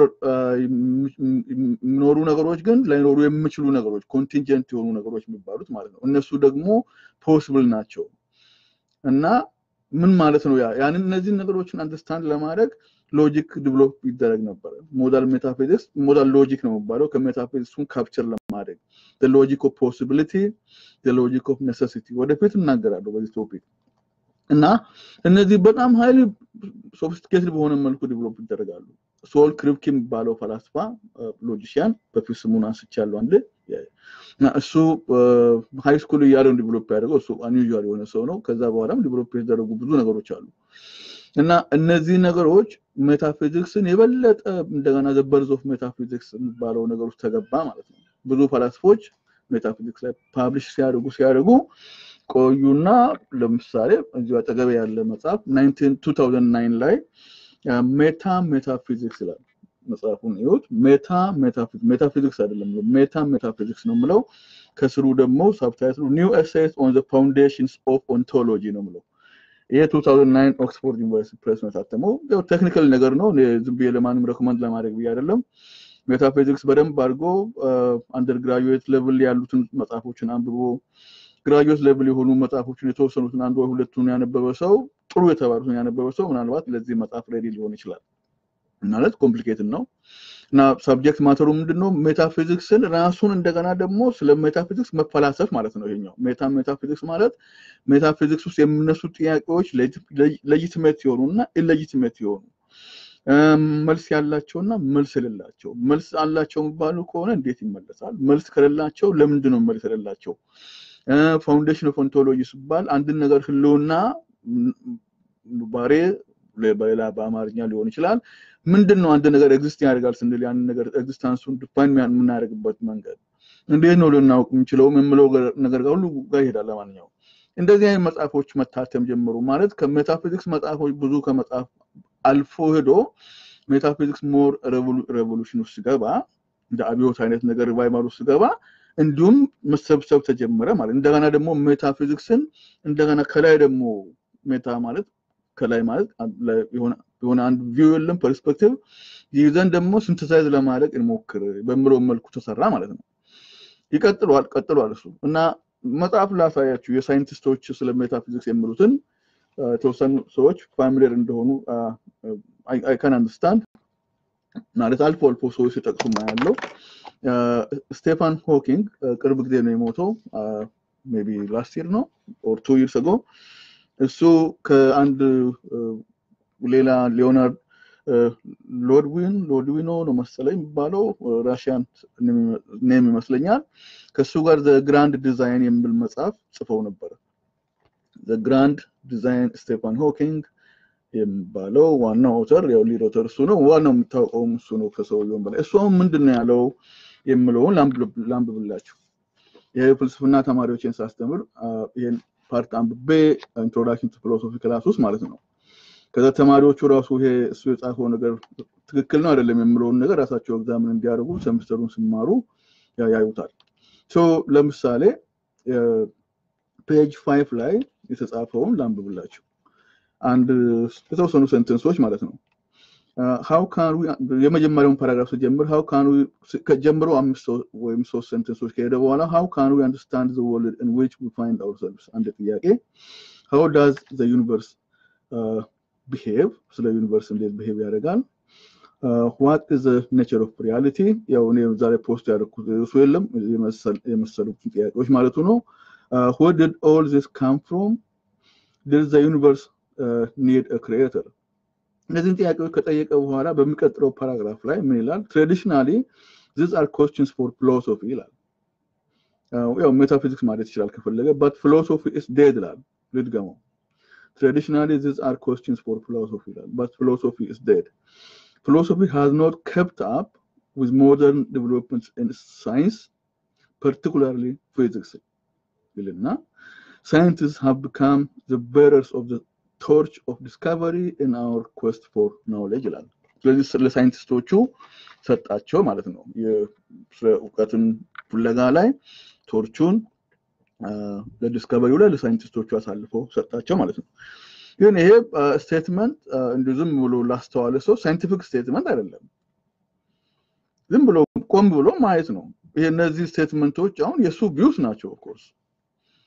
የሚኖሩ ነገሮች ግን ላይኖሩ የሚችሉ ነገሮች ኮንቲንጀንት የሆኑ ነገሮች የሚባሉት ማለት ነው እነሱ ደግሞ ፖስብል ናቸው እና ምን ማለት ነው? ያ ያንን እነዚህን ነገሮችን አንደርስታንድ ለማድረግ ሎጂክ ዲቨሎፕ ይደረግ ነበረ። ሞዳል ሜታፊዚክስ ሞዳል ሎጂክ ነው የሚባለው ከሜታፊዚክሱን ካፕቸር ለማድረግ ሎጂክ ኦፍ ፖሲቢሊቲ ሎጂክ ኦፍ ኔሴሲቲ ወደፊት እናገራለሁ በዚህ ቶፒክ እና እነዚህ በጣም ሀይሊ ሶፊስቲኬትድ በሆነ መልኩ ዲቨሎፕ ይደረጋሉ። ሶል ክሪፕኪ የሚባለው ፈላስፋ ሎጂሽያን በፊት ስሙን አንስቻለሁ አንድ እሱ ሃይ ስኩል እያለው ዲቨሎፕ ያደርገው እሱ አንዩዥዋል የሆነ ሰው ነው። ከዛ በኋላም ዲቨሎፕ የተደረጉ ብዙ ነገሮች አሉ እና እነዚህ ነገሮች ሜታፊዚክስን የበለጠ እንደገና ዘበርዝ ኦፍ ሜታፊዚክስ የሚባለው ነገር ውስጥ ተገባ ማለት ነው። ብዙ ፈላስፎች ሜታፊዚክስ ላይ ፓብሊሽ ሲያደርጉ ሲያደርጉ ቆዩና ለምሳሌ እዚሁ አጠገቤ ያለ መጽሐፍ 2009 ላይ ሜታ ሜታፊዚክስ ይላል። መጽሐፉን ይሁት ሜታ ሜታፊዚክስ ሜታፊዚክስ አይደለም ሜታ ሜታፊዚክስ ነው የምለው። ከስሩ ደግሞ ሳብታይትሉ ኒው ኤሴይስ ኦን ዘ ፋውንዴሽንስ ኦፍ ኦንቶሎጂ ነው የምለው። ይሄ 2009 ኦክስፎርድ ዩኒቨርሲቲ ፕሬስ ነው የታተመው። ያው ቴክኒካል ነገር ነው። ዝም ብዬ ለማንም ሬኮመንድ ለማድረግ ብዬ አይደለም። ሜታፊዚክስ በደንብ አድርጎ አንደር ግራጁዌት ሌቭል ያሉትን መጽሐፎችን አንብቦ ግራጁዌት ሌቭል የሆኑ መጽሐፎችን የተወሰኑትን አንድ ወይ ሁለቱን ያነበበ ሰው ጥሩ የተባሉትን ያነበበ ሰው ምናልባት ለዚህ መጽሐፍ ሬዲ ሊሆን ይችላል። ማለት ኮምፕሊኬትድ ነው እና ሳብጀክት ማተሩ ምንድነው? ሜታፊዚክስን ራሱን እንደገና ደግሞ ስለ ሜታፊዚክስ መፈላሰፍ ማለት ነው። ይሄኛው ሜታ ሜታፊዚክስ ማለት ሜታፊዚክስ ውስጥ የሚነሱ ጥያቄዎች ሌጂቲሜት የሆኑ እና ኢሌጂቲሜት የሆኑ መልስ ያላቸውና መልስ የሌላቸው መልስ አላቸው የሚባሉ ከሆነ እንዴት ይመለሳል? መልስ ከሌላቸው ለምንድን ነው መልስ የሌላቸው? ፋውንዴሽን ኦፍ ኦንቶሎጂ ሲባል አንድን ነገር ህልውና ባሬ በሌላ በአማርኛ ሊሆን ይችላል። ምንድን ነው አንድ ነገር ኤግዚስት ያደርጋል ስንል ያንን ነገር ኤግዚስታንሱን ዲፋይን የምናደርግበት መንገድ እንዴት ነው ልናውቅ የምንችለው የምለው ነገር ጋር ሁሉ ጋር ይሄዳል። ለማንኛውም እንደዚህ አይነት መጽሐፎች መታተም ጀምሩ ማለት ከሜታፊዚክስ መጽሐፎች ብዙ ከመጽሐፍ አልፎ ሄዶ ሜታፊዚክስ ሞር ሬቮሉሽን ውስጥ ሲገባ እንደ አብዮት አይነት ነገር ሪቫይቫል ውስጥ ሲገባ እንዲሁም መሰብሰብ ተጀመረ ማለት እንደገና ደግሞ ሜታፊዚክስን እንደገና ከላይ ደግሞ ሜታ ማለት ከላይ ማለት የሆነ አንድ ቪው የለም ፐርስፔክቲቭ ይዘን ደግሞ ሲንተሳይዝ ለማድረግ እንሞክር በምለው መልኩ ተሰራ ማለት ነው። ይቀጥሏል ቀጥሏል እሱ እና መጽሐፍ ላሳያችሁ የሳይንቲስቶች ስለ ሜታፊዚክስ የሚሉትን የተወሰኑ ሰዎች ፋሚሊየር እንደሆኑ አይ ካን አንደርስታንድ ማለት አልፎ አልፎ ሰዎች ሲጠቅሱ ያለው ስቴፋን ሆኪንግ ቅርብ ጊዜ ነው የሞተው ሜይ ቢ ላስት ይር ነው ኦር ቱ ይርስ አጎ እሱ ከአንድ ሌላ ሊዮናርድ ሎድዊን ሎድዊኖ ነው መሰለኝ የሚባለው ራሽያን ኔም ይመስለኛል ከእሱ ጋር ዘ ግራንድ ዲዛይን የሚል መጽሐፍ ጽፈው ነበረ ግራንድ ዲዛይን ስቴፋን ሆኪንግ የሚባለው ዋናው ኦተር ያው ሊድ ኦተር እሱ ነው። ዋናው የሚታወቀውም እሱ ነው ከሰውየውም በላይ። እሱ አሁን ምንድን ነው ያለው የምለውን ላንብብላችሁ። ይሄ ፍልስፍና ተማሪዎችን ሳስተምር ይሄን ፓርት አንብቤ ኢንትሮዳክሽን ቱ ፊሎሶፊ ክላስ ውስጥ ማለት ነው። ከዛ ተማሪዎቹ ራሱ ይሄ እሱ የጻፈው ነገር ትክክል ነው አይደለም የምለውን ነገር ራሳቸው ኤግዛምን እንዲያደርጉ ሰምስተሩን ሲማሩ ያዩታል። ለምሳሌ ፔጅ ፋይቭ ላይ የተጻፈውን ላንብብላችሁ። አንድ የተወሰኑ ሴንተንሶች ማለት ነው። ሀው ካን የመጀመሪያውን ፓራግራፍ ስጀምር ሀው ካን ከጀምሮ አምስት ወይም ሶስት ሴንተንሶች ከሄደ በኋላ ሀው ካን ዊ አንደርስታንድ ዘ ወርልድ ኢን ዊች ዊ ፋይንድ አውርሰልቭስ አንድ ጥያቄ ሀው ዳዝ ዘ ዩኒቨርስ ቢሄቭ ስለ ዩኒቨርስ እንዴት ቢሄቭ ያደርጋል ዋት ኢዝ ዘ ኔቸር ኦፍ ሪያሊቲ ያው እኔ ዛሬ ፖስት ያደረኩት እሱ የለም የመሰሉትን ጥያቄዎች ማለቱ ነው ዌር ዲድ ኦል ዚስ ካም ፍሮም ዲድ ዘ ዩኒቨርስ ኒድ ክሪኤተር እነዚህን ጥያቄዎች ከጠየቀ በኋላ በሚቀጥለው ፓራግራፍ ላይ ምን ይላል? ትራዲሽናሊ ዚስ አር ኮስችንስ ፎር ፊሎሶፊ ይላል። ያው ሜታፊዚክስ ማለት ይችላል ከፈለገ በት ፊሎሶፊ ኢስ ዴድ ይላል። ልድገመው። ትራዲሽናሊ ዚስ አር ኮስችንስ ፎር ፊሎሶፊ ይላል በት ፊሎሶፊ ኢስ ዴድ ፊሎሶፊ ሃዝ ኖት kept up with modern developments in science particularly physics ይልና scientists have become the bearers of the torch of discovery in our quest for knowledge ይላል። ስለዚህ ስለ ሳይንቲስቶቹ ሰጣቸው ማለት ነው። ስለ እውቀትን ፍለጋ ላይ ቶርቹን ለዲስከቨሪው ላይ ለሳይንቲስቶቹ አሳልፈው ሰጣቸው ማለት ነው። ግን ይሄ ስቴትመንት እንዲሁ ዝም ብሎ ላስተዋለ ሰው ሳይንቲፊክ ስቴትመንት አይደለም። ዝም ብሎ ቆም ብሎ ማየት ነው። ይሄ እነዚህ ስቴትመንቶች አሁን የእሱ ቪውስ ናቸው ኦፍኮርስ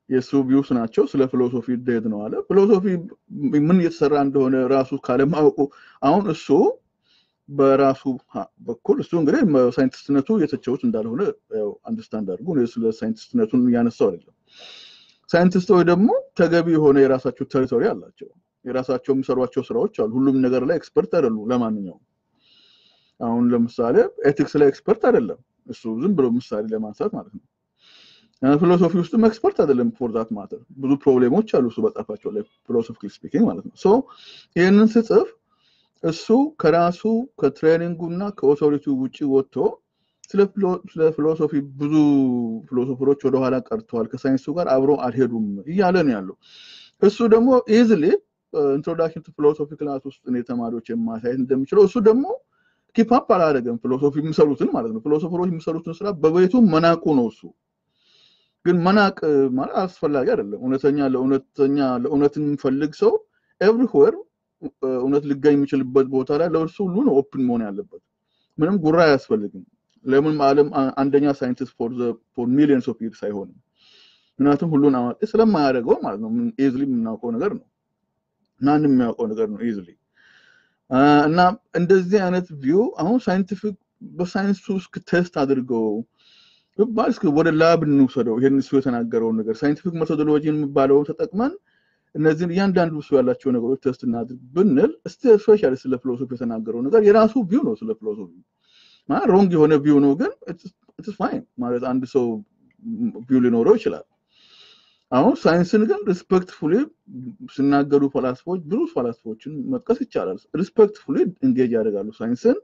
የእሱ ቪውስ ናቸው። ስለ ፊሎሶፊ ዴድ ነው አለ። ፊሎሶፊ ምን እየተሰራ እንደሆነ ራሱ ካለማወቁ አሁን እሱ በራሱ በኩል እሱ እንግዲህ ሳይንቲስትነቱ የተቸውት እንዳልሆነ አንደርስታንድ አድርጉ። ስለ ሳይንቲስትነቱን እያነሳው አይደለም። ሳይንቲስቶች ደግሞ ተገቢ የሆነ የራሳቸው ቴሪቶሪ አላቸው። የራሳቸው የሚሰሯቸው ስራዎች አሉ። ሁሉም ነገር ላይ ኤክስፐርት አይደሉ። ለማንኛውም አሁን ለምሳሌ ኤቲክስ ላይ ኤክስፐርት አይደለም እሱ ዝም ብሎ ምሳሌ ለማንሳት ማለት ነው። ፊሎሶፊ ውስጥም ኤክስፐርት አይደለም ፎር ዛት ማተር ብዙ ፕሮብሌሞች አሉ እሱ በጻፋቸው ላይ ፊሎሶፊካል ስፒኪንግ ማለት ነው። ሶ ይህንን ስጽፍ እሱ ከራሱ ከትሬኒንጉ እና ከኦቶሪቲ ውጭ ወጥቶ ስለ ፊሎሶፊ ብዙ ፊሎሶፈሮች ወደኋላ ቀርተዋል፣ ከሳይንሱ ጋር አብሮ አልሄዱም እያለ ነው ያለው። እሱ ደግሞ ኢዝሊ ኢንትሮዳክሽን ቱ ፊሎሶፊ ክላስ ውስጥ እኔ ተማሪዎች የማሳየት እንደሚችለው እሱ ደግሞ ኪፓፕ አላደረገም። ፊሎሶፊ የሚሰሩትን ማለት ነው። ፊሎሶፈሮች የሚሰሩትን ስራ በቤቱ መናቁ ነው እሱ ግን መናቅ ማለት አስፈላጊ አይደለም። እውነተኛ ለእውነተኛ ለእውነት የሚፈልግ ሰው ኤቭሪዌር እውነት ሊገኝ የሚችልበት ቦታ ላይ ለእርሱ ሁሉ ነው ኦፕን መሆን ያለበት። ምንም ጉራ አያስፈልግም። ለምን ዓለም አንደኛ ሳይንቲስት ፎር ሚሊዮንስ ኦፍ ይርስ አይሆንም። ምክንያቱም ሁሉን አዋቂ ስለማያደርገው ማለት ነው። ኢዝሊ የምናውቀው ነገር ነው። ማንም የሚያውቀው ነገር ነው ኢዝሊ እና እንደዚህ አይነት ቪው አሁን ሳይንቲፊክ በሳይንሱ ውስጥ ቴስት አድርገው ብባል እስኪ ወደ ላብ እንውሰደው። ይሄን እሱ የተናገረውን ነገር ሳይንቲፊክ ሜቶዶሎጂን የሚባለውን ተጠቅመን እነዚህን እያንዳንዱ እሱ ያላቸው ነገሮች ቴስት እናድርግ ብንል ስፔሻሊ ስለ ፊሎሶፊ የተናገረው ነገር የራሱ ቪው ነው። ስለ ፊሎሶፊ ማለት ሮንግ የሆነ ቪው ነው፣ ግን ኢትስ ፋይን ማለት አንድ ሰው ቪው ሊኖረው ይችላል። አሁን ሳይንስን ግን ሪስፔክትፉሊ ሲናገሩ ፈላስፎች ብዙ ፈላስፎችን መጥቀስ ይቻላል። ሪስፔክትፉሊ እንጌጅ ያደርጋሉ ሳይንስን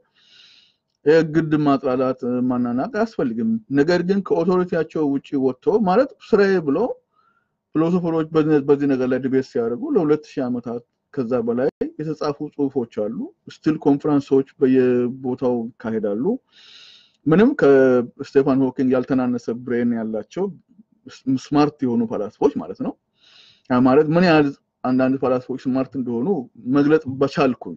የግድ ማጥላላት ማናናቅ አያስፈልግም። ነገር ግን ከኦቶሪቲያቸው ውጭ ወጥቶ ማለት ስራዬ ብሎ ፊሎሶፈሮች በዚህ ነገር ላይ ዲቤት ሲያደርጉ ለሁለት ሺህ ዓመታት ከዛ በላይ የተጻፉ ጽሁፎች አሉ። ስቲል ኮንፈረንሶች በየቦታው ይካሄዳሉ። ምንም ከስቴፋን ሆኪንግ ያልተናነሰ ብሬን ያላቸው ስማርት የሆኑ ፈላስፎች ማለት ነው። ማለት ምን ያህል አንዳንድ ፈላስፎች ስማርት እንደሆኑ መግለጽ በቻልኩኝ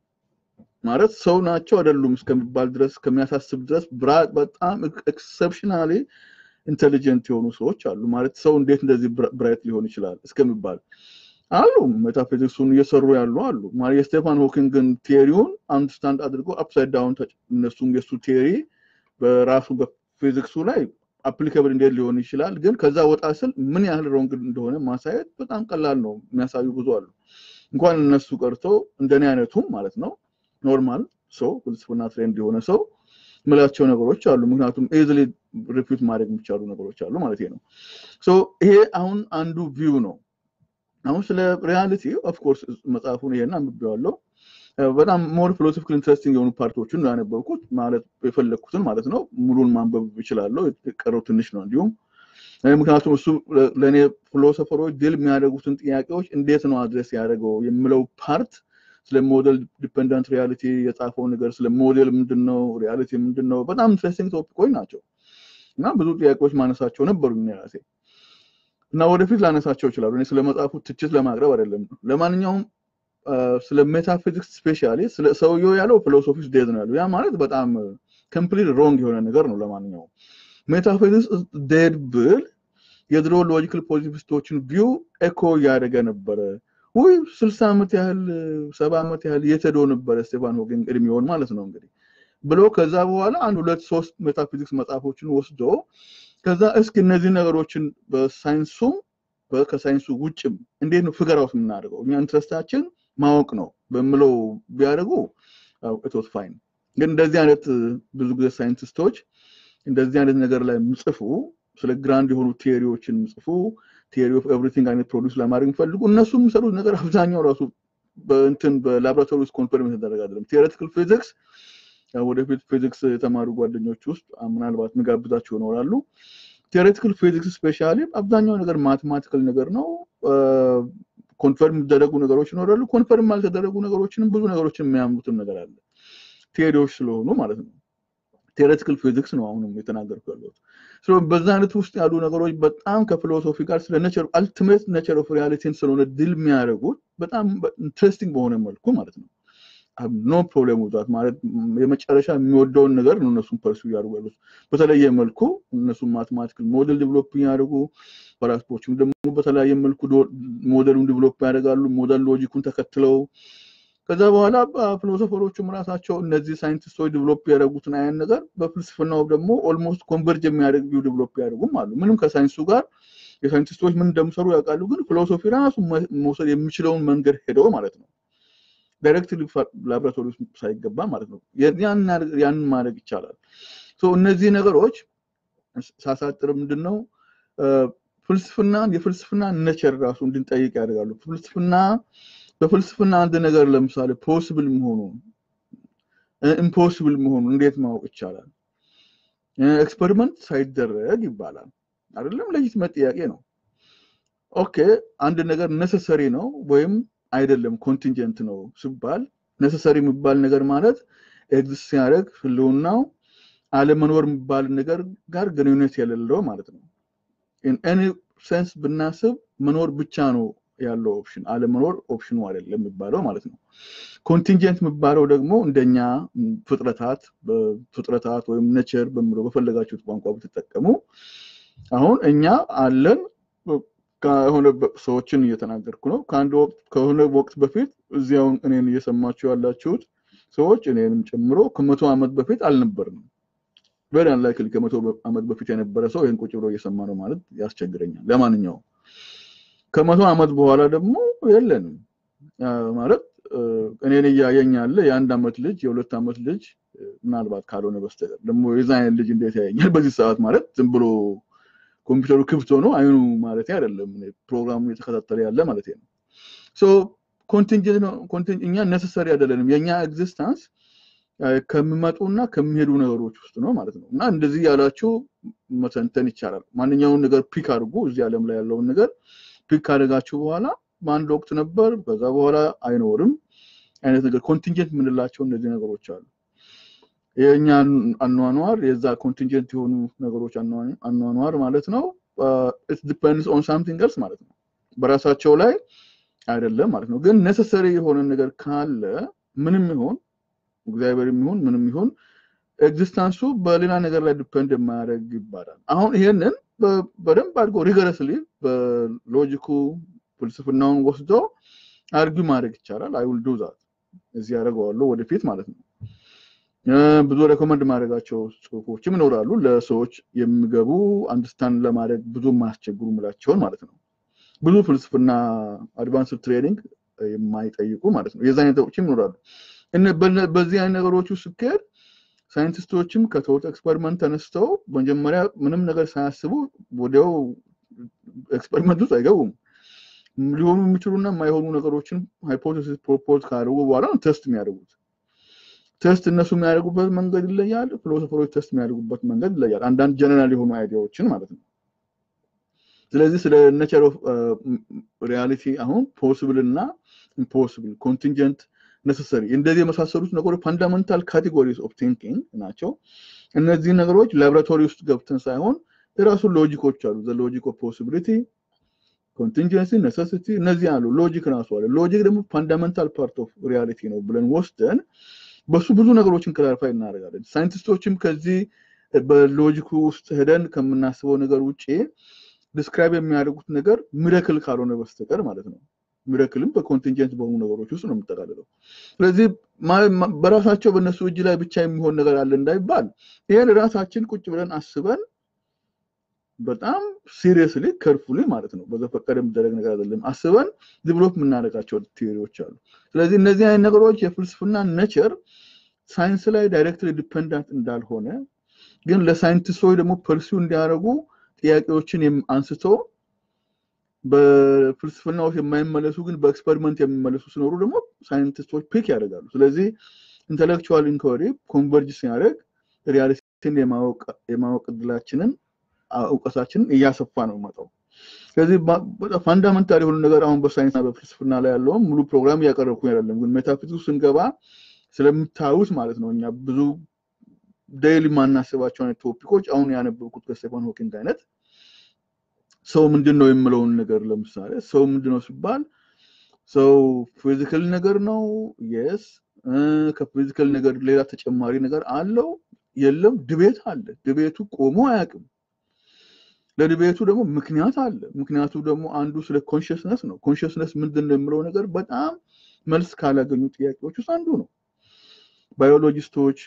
ማለት ሰው ናቸው አይደሉም እስከሚባል ድረስ ከሚያሳስብ ድረስ በጣም ኤክሰፕሽናሊ ኢንቴሊጀንት የሆኑ ሰዎች አሉ። ማለት ሰው እንዴት እንደዚህ ብራይት ሊሆን ይችላል እስከሚባል አሉ። ሜታፊዚክሱን እየሰሩ ያሉ አሉ። ማለት የስቴፋን ሆኪንግን ቴሪውን አንድስታንድ አድርጎ አፕሳይድ ዳውን እነሱም የሱ ቴሪ በራሱ በፊዚክሱ ላይ አፕሊካብል እንዴት ሊሆን ይችላል፣ ግን ከዛ ወጣ ስል ምን ያህል ሮንግ እንደሆነ ማሳየት በጣም ቀላል ነው። የሚያሳዩ ብዙ አሉ። እንኳን እነሱ ቀርቶ እንደኔ አይነቱም ማለት ነው ኖርማል ሰው ፍልስፍና ትሬንድ የሆነ ሰው ምላቸው ነገሮች አሉ። ምክንያቱም ኤዝሊ ሪፒት ማድረግ የሚቻሉ ነገሮች አሉ ማለት ነው። ይሄ አሁን አንዱ ቪው ነው። አሁን ስለ ሪያሊቲ ኦፍኮርስ መጽሐፉን ይሄን አንብቤዋለሁ። በጣም ሞር ፊሎሶፊካል ኢንትረስቲንግ የሆኑ ፓርቲዎችን ያነበብኩት ማለት የፈለግኩትን ማለት ነው። ሙሉን ማንበብ ይችላለሁ። የቀረው ትንሽ ነው እንዲሁም ምክንያቱም እሱ ለእኔ ፊሎሶፈሮች ድል የሚያደርጉትን ጥያቄዎች እንዴት ነው አድረስ ያደረገው የምለው ፓርት ስለ ሞዴል ዲፐንደንት ሪያሊቲ የጻፈው ነገር ስለ ሞዴል ምንድን ነው፣ ሪያሊቲ ምንድን ነው፣ በጣም ኢንትረስቲንግ ቶፒኮች ናቸው እና ብዙ ጥያቄዎች ማነሳቸው ነበሩ ራሴ እና ወደፊት ላነሳቸው ይችላሉ። እኔ ስለ መጽሐፉ ትችት ለማቅረብ አይደለም። ለማንኛውም ስለ ሜታፊዚክስ ስፔሻሊ ስለ ሰውየው ያለው ፊሎሶፊስ ዴዝ ነው ያለው። ያ ማለት በጣም ኮምፕሊት ሮንግ የሆነ ነገር ነው። ለማንኛውም ሜታፊዚክስ ዴድ ብል የድሮ ሎጂካል ፖዚቲቪስቶችን ቪው ኤኮ እያደረገ ነበረ። ውይ ስልሳ ዓመት ያህል ሰባ ዓመት ያህል የተዶ ነበረ ስቴፋን ሆኪንግ እድሜውን ማለት ነው እንግዲህ ብሎ ከዛ በኋላ አንድ ሁለት ሶስት ሜታፊዚክስ መጽሐፎችን ወስዶ ከዛ እስኪ እነዚህ ነገሮችን በሳይንሱም ከሳይንሱ ውጭም እንዴት ነው ፍገር አውት የምናደርገው እኛ ኢንትረስታችን ማወቅ ነው በምለው ቢያደርጉ ኢትስ ፋይን። ግን እንደዚህ አይነት ብዙ ጊዜ ሳይንቲስቶች እንደዚህ አይነት ነገር ላይ ምጽፉ ስለ ግራንድ የሆኑ ቴዎሪዎችን ምጽፉ ቴዎሪ ኦፍ ኤቭሪቲንግ አይነት ፕሮዲስ ለማድረግ የሚፈልጉ እነሱ የሚሰሩት ነገር አብዛኛው ራሱ በእንትን በላቦራቶሪ ውስጥ ኮንፈርም የተደረገ አይደለም። ቴዎሬቲካል ፊዚክስ ወደፊት ፊዚክስ የተማሩ ጓደኞች ውስጥ ምናልባት ምጋብዛቸው ይኖራሉ። ቴዎሬቲካል ፊዚክስ ስፔሻሊ አብዛኛው ነገር ማቴማቲካል ነገር ነው። ኮንፈርም የሚደረጉ ነገሮች ይኖራሉ። ኮንፈርም ያልተደረጉ ነገሮችንም ብዙ ነገሮችን የሚያምኑትም ነገር አለ። ቴዎሪዎች ስለሆኑ ማለት ነው። ቴዎሬቲካል ፊዚክስ ነው አሁንም የተናገርኩ ያለሁት። በዛ አይነት ውስጥ ያሉ ነገሮች በጣም ከፊሎሶፊ ጋር ስለ ነቸር አልቲሜት ነቸር ኦፍ ሪያሊቲን ስለሆነ ድል የሚያደርጉት በጣም ኢንትረስቲንግ በሆነ መልኩ ማለት ነው። ኖ ፕሮብሌም ውዛት ማለት የመጨረሻ የሚወደውን ነገር ነው እነሱን ፐርሱ እያደርጉ ያሉት። በተለየ መልኩ እነሱን ማትማቲካል ሞዴል ዲቨሎፕ ያደርጉ ፈላስፎችም ደግሞ በተለያየ መልኩ ሞዴሉን ዲቨሎፕ ያደርጋሉ። ሞዴል ሎጂኩን ተከትለው ከዛ በኋላ ፊሎሶፈሮቹም ራሳቸው እነዚህ ሳይንቲስቶች ዲቨሎፕ ያደረጉትን አይነት ነገር በፍልስፍናው ደግሞ ኦልሞስት ኮንቨርጅ የሚያደርግ ቪው ዲቨሎፕ ያደርጉም አሉ። ምንም ከሳይንሱ ጋር የሳይንቲስቶች ምን እንደሚሰሩ ያውቃሉ፣ ግን ፊሎሶፊ ራሱ መውሰድ የሚችለውን መንገድ ሄደው ማለት ነው ዳይሬክትሊ ላቦራቶሪ ውስጥ ሳይገባ ማለት ነው። ያንን ማድረግ ይቻላል። እነዚህ ነገሮች ሳሳጥር ምንድን ነው ፍልስፍና የፍልስፍና ነቸር ራሱ እንድንጠይቅ ያደርጋሉ። ፍልስፍና በፍልስፍና አንድ ነገር ለምሳሌ ፖስብል መሆኑ ኢምፖስብል መሆኑ እንዴት ማወቅ ይቻላል? ኤክስፐሪመንት ሳይደረግ ይባላል አይደለም? ለጂትመት ጥያቄ ነው። ኦኬ አንድ ነገር ነሰሰሪ ነው ወይም አይደለም ኮንቲንጀንት ነው ሲባል ነሰሰሪ የሚባል ነገር ማለት ኤግዚስት ሲያደርግ ህልውናው አለመኖር የሚባል ነገር ጋር ግንኙነት የሌለው ማለት ነው። ኢን ሴንስ ብናስብ መኖር ብቻ ነው ያለው ኦፕሽን፣ አለመኖር ኦፕሽኑ አይደለም የሚባለው ማለት ነው። ኮንቲንጀንት የሚባለው ደግሞ እንደኛ ፍጥረታት ፍጥረታት ወይም ነቸር በሚለው በፈለጋችሁት ቋንቋ ብትጠቀሙ አሁን እኛ አለን ከሆነ ሰዎችን እየተናገርኩ ነው። ከአንድ ወቅት ከሆነ ወቅት በፊት እዚያውን እኔን እየሰማችሁ ያላችሁት ሰዎች እኔንም ጨምሮ ከመቶ ዓመት በፊት አልነበርንም። ቬሪ አንላይክሊ ከመቶ ዓመት በፊት የነበረ ሰው ይህን ቁጭ ብሎ እየሰማ ነው ማለት ያስቸግረኛል። ለማንኛውም ከመቶ ዓመት በኋላ ደግሞ የለንም ማለት እኔን እያየኝ ያለ የአንድ ዓመት ልጅ የሁለት ዓመት ልጅ ምናልባት ካልሆነ በስተቀር ደግሞ የዛ አይነት ልጅ እንዴት ያየኛል በዚህ ሰዓት ማለት ዝም ብሎ ኮምፒውተሩ ክፍት ሆኖ አይኑ ማለት አይደለም ፕሮግራሙ እየተከታተለ ያለ ማለት ነው። ኮንቲንጀንት እኛ ነሰሰሪ አይደለንም። የእኛ ኤግዚስተንስ ከሚመጡና ከሚሄዱ ነገሮች ውስጥ ነው ማለት ነው። እና እንደዚህ ያላችሁ መተንተን ይቻላል። ማንኛውን ነገር ፒክ አድርጉ። እዚህ ዓለም ላይ ያለውን ነገር ፒክ ካደረጋችሁ በኋላ በአንድ ወቅት ነበር፣ ከዛ በኋላ አይኖርም አይነት ነገር ኮንቲንጀንት የምንላቸው እነዚህ ነገሮች አሉ። የእኛ አኗኗር የዛ ኮንቲንጀንት የሆኑ ነገሮች አኗኗር ማለት ነው። ዲፐንድስ ኦን ሳምቲንግ ኤልስ ማለት ነው። በራሳቸው ላይ አይደለም ማለት ነው። ግን ነሰሰሪ የሆነ ነገር ካለ ምንም ይሆን እግዚአብሔር የሚሆን ምንም ይሆን ኤግዚስታንሱ በሌላ ነገር ላይ ዲፐንድ የማያደርግ ይባላል። አሁን ይሄንን በደንብ አድርጎ ሪገረስሊ በሎጂኩ ፍልስፍናውን ወስዶ አርጊ ማድረግ ይቻላል። አይ ዊል ዱ ዛት እዚህ ያደርገዋለሁ ወደፊት ማለት ነው። ብዙ ሬኮመንድ ማድረጋቸው ጽሁፎችም ይኖራሉ ለሰዎች የሚገቡ አንድስታንድ ለማድረግ ብዙ የማያስቸግሩ ምላቸውን ማለት ነው። ብዙ ፍልስፍና አድቫንስድ ትሬኒንግ የማይጠይቁ ማለት ነው። የዛ አይነቶችም ይኖራሉ። በዚህ አይነት ነገሮች ውስጥ ስኬድ ሳይንቲስቶችም ከተውት ኤክስፐሪመንት ተነስተው መጀመሪያ ምንም ነገር ሳያስቡ ወዲያው ኤክስፐሪመንት ውስጥ አይገቡም። ሊሆኑ የሚችሉና የማይሆኑ ነገሮችን ሃይፖቴሲስ ፕሮፖዝ ካደረጉ በኋላ ነው ቴስት የሚያደርጉት። ቴስት እነሱ የሚያደርጉበት መንገድ ይለያል። ፊሎሶፈሮች ቴስት የሚያደርጉበት መንገድ ይለያል። አንዳንድ ጀነራል የሆኑ አይዲያዎችን ማለት ነው። ስለዚህ ስለ ኔቸር ኦፍ ሪያሊቲ አሁን ፖስብል እና ኢምፖስብል ኮንቲንጀንት ነሰሰሪ እንደዚህ የመሳሰሉት ነገሮች ፋንዳመንታል ካቴጎሪስ ኦፍ ቲንኪንግ ናቸው። እነዚህ ነገሮች ላቦራቶሪ ውስጥ ገብተን ሳይሆን የራሱ ሎጂኮች አሉ። ዘ ሎጂክ ኦፍ ፖሲቢሊቲ፣ ኮንቲንጀንሲ፣ ነሰሲቲ እነዚህ አሉ። ሎጂክ ራሱ አለ። ሎጂክ ደግሞ ፋንዳመንታል ፓርት ኦፍ ሪያሊቲ ነው ብለን ወስደን በሱ ብዙ ነገሮችን ክላሪፋይ እናደርጋለን። ሳይንቲስቶችም ከዚህ በሎጂኩ ውስጥ ሄደን ከምናስበው ነገር ውጭ ዲስክራይብ የሚያደርጉት ነገር ሚረክል ካልሆነ በስተቀር ማለት ነው። ሚረክልም በኮንቲንጀንት በሆኑ ነገሮች ውስጥ ነው የሚጠቃልለው። ስለዚህ በራሳቸው በእነሱ እጅ ላይ ብቻ የሚሆን ነገር አለ እንዳይባል ይሄን ራሳችን ቁጭ ብለን አስበን በጣም ሲሪየስሊ ከርፉሊ ማለት ነው በዘፈቀደ የሚደረግ ነገር አይደለም። አስበን ዲቨሎፕ የምናደርጋቸው ቲዎሪዎች አሉ። ስለዚህ እነዚህ አይነት ነገሮች የፍልስፍና ነቸር ሳይንስ ላይ ዳይሬክትሊ ዲፐንዳንት እንዳልሆነ ግን ለሳይንቲስቶች ደግሞ ፐርሲው እንዲያደርጉ ጥያቄዎችን አንስቶ በፍልስፍናዎች የማይመለሱ ግን በኤክስፐሪመንት የሚመለሱ ሲኖሩ ደግሞ ሳይንቲስቶች ፒክ ያደርጋሉ። ስለዚህ ኢንተሌክቹዋል ኢንኳሪ ኮንቨርጅ ሲያደርግ ሪያሊቲን የማወቅ እድላችንን እውቀታችንን እያሰፋ ነው መጣው። ስለዚህ ፋንዳመንታል የሆኑ ነገር አሁን በሳይንስና በፍልስፍና ላይ ያለውን ሙሉ ፕሮግራም እያቀረብኩ አይደለም፣ ግን ሜታፊዚክስ ስንገባ ስለምታዩት ማለት ነው እኛ ብዙ ዴይሊ ማናስባቸው አይነት ቶፒኮች አሁን ያነበብኩት ከስቴፋን ሆኪንግ አይነት ሰው ምንድን ነው የምለውን ነገር ለምሳሌ ሰው ምንድን ነው ሲባል ሰው ፊዚካል ነገር ነው የስ ከፊዚካል ነገር ሌላ ተጨማሪ ነገር አለው የለም? ድቤት አለ። ድቤቱ ቆሞ አያውቅም። ለድቤቱ ደግሞ ምክንያት አለ። ምክንያቱ ደግሞ አንዱ ስለ ኮንሽስነስ ነው። ኮንሽስነስ ምንድን ነው የምለው ነገር በጣም መልስ ካላገኙ ጥያቄዎች ውስጥ አንዱ ነው። ባዮሎጂስቶች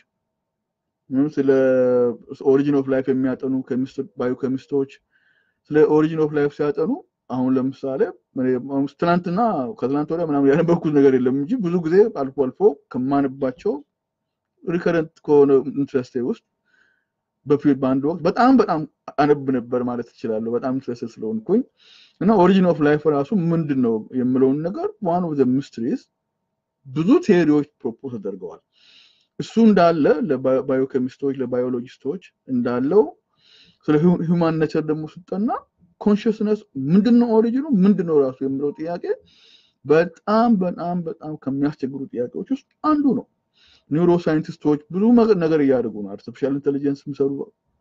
ስለ ኦሪጂን ኦፍ ላይፍ የሚያጠኑ ባዮኬሚስቶች ስለ ኦሪጂን ኦፍ ላይፍ ሲያጠኑ አሁን ለምሳሌ ትናንትና ከትናንት ወዲያ ምናምን ያነበብኩት ነገር የለም እንጂ ብዙ ጊዜ አልፎ አልፎ ከማንባቸው ሪከረንት ከሆነ ኢንትረስቴ ውስጥ በፊት በአንድ ወቅት በጣም በጣም አነብ ነበር ማለት እችላለሁ። በጣም ኢንትረስት ስለሆንኩኝ እና ኦሪጂን ኦፍ ላይፍ ራሱ ምንድን ነው የምለውን ነገር ዋን ኦፍ ዘ ሚስትሪስ ብዙ ቴዎሪዎች ፕሮፖዝ ተደርገዋል። እሱ እንዳለ ለባዮኬሚስቶች ለባዮሎጂስቶች እንዳለው ስለ ሂውማን ኔቸር ደግሞ ስጠና ኮንሽስነስ ምንድነው ኦሪጂኑ ምንድነው ራሱ የሚለው ጥያቄ በጣም በጣም በጣም ከሚያስቸግሩ ጥያቄዎች ውስጥ አንዱ ነው። ኒውሮ ሳይንቲስቶች ብዙ ነገር እያደረጉ ነው። አርቲፊሻል ኢንቴሊጀንስ የሚሰሩ